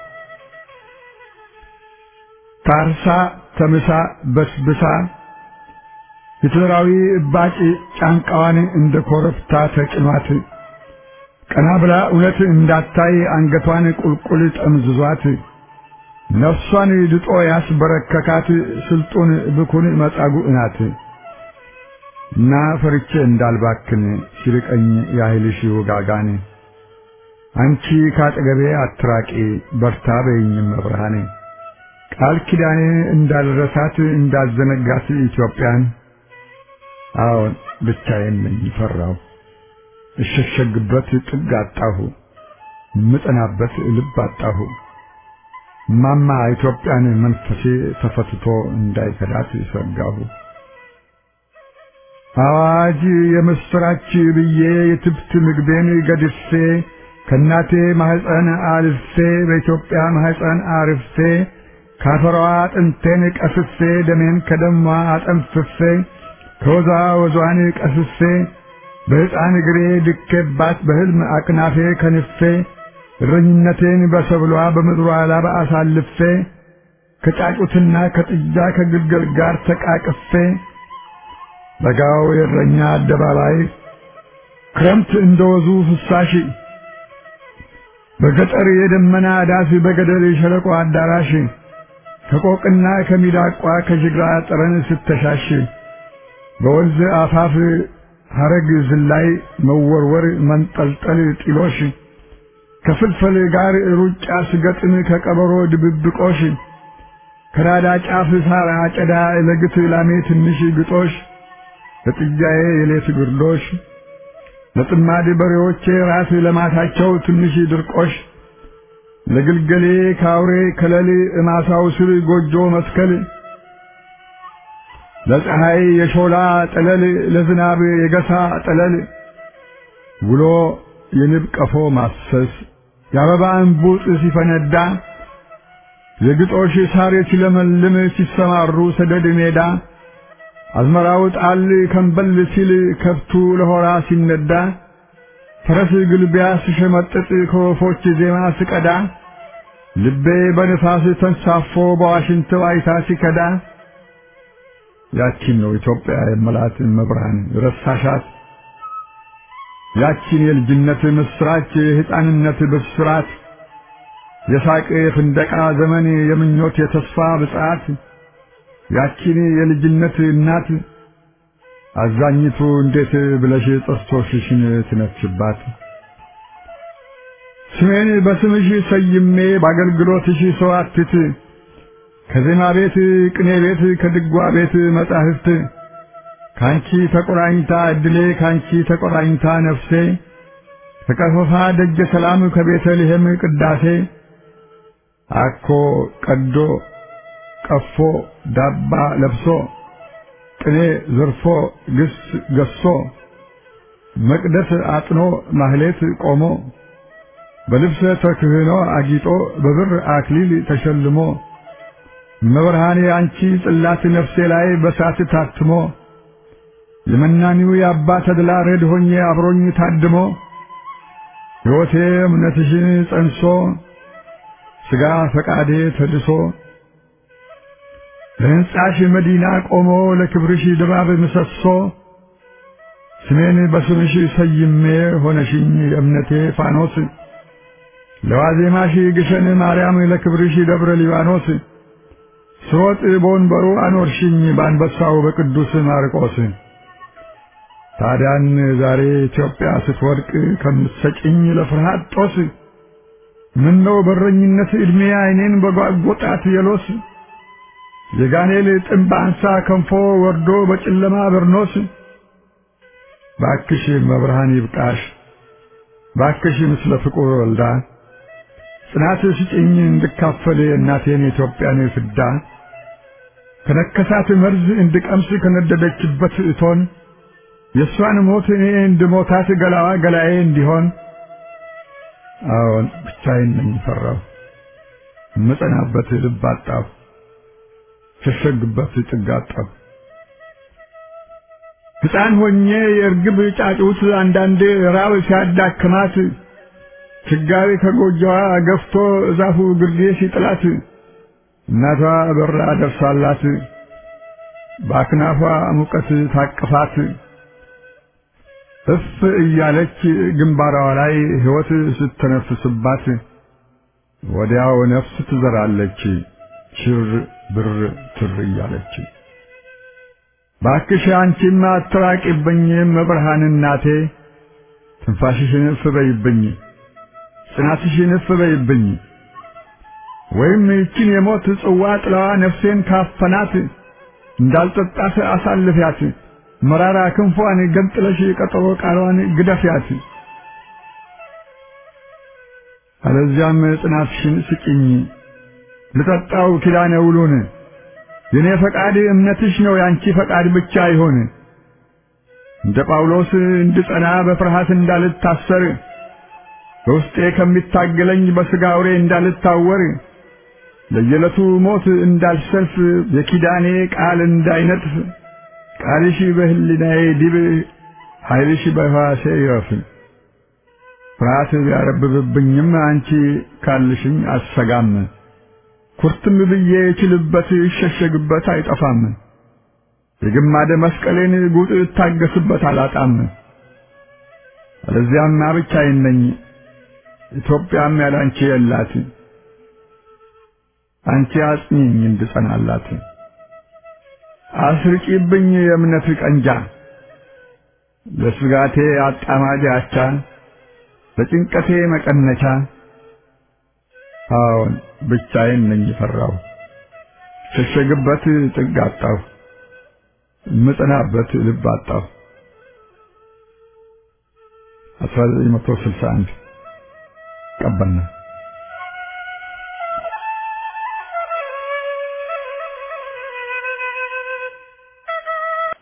ታርሳ ተምሳ በስብሳ ሂትለራዊ እባጭ ጫንቃዋን እንደ ኮረብታ ተጭኗት ቀና ብላ እውነት እንዳታይ አንገቷን ቁልቁል ጠምዝዟት ነፍሷን ድጦ ያስበረከካት ስልጡን ብኩን መጻጉዕ ናት እና ፈርቼ እንዳልባክን ሲርቀኝ ያህልሽ ውጋጋን አንቺ ካጠገቤ አትራቂ በርታ በይኝም መብርሃኔ ቃል ኪዳኔ እንዳልረሳት እንዳልዘነጋት ኢትዮጵያን አዎን ብቻዬን ነኝ ፈራሁ እሸሸግበት ጥግ አጣሁ ምጠናበት ልብ አጣሁ ማማ ኢትዮጵያን መንፈሴ ተፈትቶ እንዳይከዳት ሰጋሁ አዋጅ የምስራች ብዬ የትብት ምግቤን ገድፌ ከእናቴ ማህፀን አልፌ በኢትዮጵያ ማህፀን አርፌ ካፈሯ አጥንቴን ቀስፌ ደሜን ከደሟ አጠንፍፌ ከወዛ ወዟን ቀስፌ በሕፃን እግሬ ድኬባት በሕልም አቅናፌ ከንፌ እረኝነቴን በሰብሏ በምድሯ ላብ አሳልፌ ከጫጩትና ከጥጃ ከግልገል ጋር ተቃቅፌ በጋው የእረኛ አደባባይ ክረምት እንደወዙ ፍሳሽ በገጠር የደመና ዳስ በገደል የሸለቆ አዳራሽ ከቆቅና ከሚዳቋ ከጅግራ ጠረን ስተሻሽ በወንዝ አፋፍ ሐረግ ዝላይ መወርወር መንጠልጠል ጢሎሽ ከፍልፈል ጋር ሩጫ ስገጥም ከቀበሮ ድብብቆሽ ከራዳ ጫፍ ሳር አጨዳ ለግት ላሜ ትንሽ ግጦሽ ለጥጃዬ የሌት ግርዶሽ ለጥማድ በሬዎቼ ራስ ለማታቸው ትንሽ ድርቆሽ ለግልገሌ ካውሬ ከለል እማሳው ስር ጎጆ መስከል ለፀሐይ የሾላ ጠለል ለዝናብ የገሳ ጠለል ውሎ የንብ ቀፎ ማሰስ የአበባ እንቡጥ ሲፈነዳ የግጦሽ ሳር ሲለመልም ሲሰማሩ ሰደድ ሜዳ አዝመራው ጣል ከንበል ሲል ከብቱ ለሆራ ሲነዳ ፈረስ ግልቢያ ስሸመጥጥ ከወፎች ዜማ ስቀዳ ልቤ በንፋስ ተንሳፎ በዋሽንት ዋይታ ሲከዳ ያቺን ነው ኢትዮጵያ የመላት መብርሃን ረሳሻት ያቺን የልጅነት ምስራች የሕፃንነት ብስራት የሳቅ የፍንደቃ ዘመን የምኞት የተስፋ ብጽዓት ያቺን የልጅነት እናት አዛኝቱ እንዴት ብለሽ ጥርሶችሽን ትነክሽባት? ስሜን በስምሽ ሰይሜ በአገልግሎትሽ ሰዋትት ከዜማ ቤት ቅኔ ቤት ከድጓ ቤት መጻሕፍት ካንቺ ተቆራኝታ እድሌ ካንቺ ተቆራኝታ ነፍሴ ከቀፈፋ ደጀ ሰላም ከቤተልሔም ቅዳሴ አኮ ቀዶ ቀፎ ዳባ ለብሶ ቅኔ ዘርፎ ግስ ገሶ መቅደስ አጥኖ ማህሌት ቆሞ በልብሰ ተክህኖ አጊጦ በብር አክሊል ተሸልሞ መብርሃኔ አንቺ ጽላት ነፍሴ ላይ በሳት ታትሞ የመናኒው የአባ ተድላ ረድ ሆኜ አብሮኝ ታድሞ ሕይወቴ እምነትሽን ጸንሶ ሥጋ ፈቃዴ ተድሶ ለሕንጻሽ መዲና ቆሞ ለክብርሽ ድባብ ምሰሶ ስሜን በስምሽ ሰይሜ ሆነሽኝ የእምነቴ ፋኖስ ለዋዜማሽ ግሸን ማርያም ለክብርሽ ደብረ ሊባኖስ ስሮጥ በወንበሩ አኖርሽኝ በአንበሳው በቅዱስ ማርቆስ ታዲያን ዛሬ ኢትዮጵያ ስትወድቅ ከምትሰጭኝ ለፍርሃት ጦስ ምነው በረኝነት ዕድሜ ዓይኔን በጓጎጣት የሎስ የጋኔል ጥንብ አንሳ ከንፎ ወርዶ በጨለማ በርኖስ ባክሽ መብርሃን ይብቃሽ ባክሽ ምስለ ፍቁር ወልዳ ጽናት ስጭኝ እንድካፈል እናቴን የኢትዮጵያን ፍዳ ከነከሳት መርዝ እንድቀምስ ከነደደችበት እቶን የእሷን ሞት እኔ እንድሞታት ገላዋ ገላዬ እንዲሆን አዎን ብቻዬን ነኝ ፈራሁ እምጸናበት ልብ አጣሁ ሸሸግበት ጥግ አጣሁ ሕፃን ሆኜ የእርግብ ጫጩት አንዳንዴ ራብ ሲያዳክማት ችጋሪ ከጎጆዋ ገፍቶ እዛፉ ግርጌ ሲጥላት እናቷ በራ ደርሳላት በአክናፏ ሙቀት ታቅፋት እፍ እያለች ግንባሯ ላይ ሕይወት ስትነፍስባት ወዲያው ነፍስ ትዘራለች ሽር ብር ትር እያለች። ባክሽ አንቺማ አትራቂብኝ መብርሃን እናቴ ትንፋሽሽን እፍ በይብኝ ጽናትሽን እፍ በይብኝ ወይም ይችን የሞት ጽዋ ጥላዋ ነፍሴን ካፈናት እንዳልጠጣት አሳልፊያት መራራ ክንፏን ገንጥለሽ ቀጠሮ ቃሏን ግደፊያት። አለዚያም ጽናትሽን ስጭኝ ልጠጣው ኪዳነ ውሉን የኔ ፈቃድ እምነትሽ ነው ያንቺ ፈቃድ ብቻ ይሆን። እንደ ጳውሎስ እንድጸና በፍርሃት እንዳልታሰር በውስጤ ከሚታገለኝ በሥጋ አውሬ እንዳልታወር ለየዕለቱ ሞት እንዳልሰልፍ የኪዳኔ ቃል እንዳይነጥፍ ቃልሽ በሕሊናዬ ዲብ ኃይልሽ በሕዋሴ ይረፍ። ፍርሃት ቢያረብብብኝም አንቺ ካልሽኝ አሰጋም። ኩርትም ብዬ እችልበት ይሸሸግበት አይጠፋም። የግማደ መስቀሌን ጉጥ እታገስበት አላጣም። አለዚያማ ብቻዬን ነኝ፣ ኢትዮጵያም ያላንቺ የላት። አንቺ አጽኚኝ እንድጸናላት አስርቂብኝ የእምነት ቀንጃ ለስጋቴ አጣማጅ አቻ ለጭንቀቴ መቀነቻ አዎን ብቻዬን ነኝ ፈራሁ ሸሸግበት ጥግ አጣሁ ምጽናበት ልብ አጣሁ 1961 ቀበና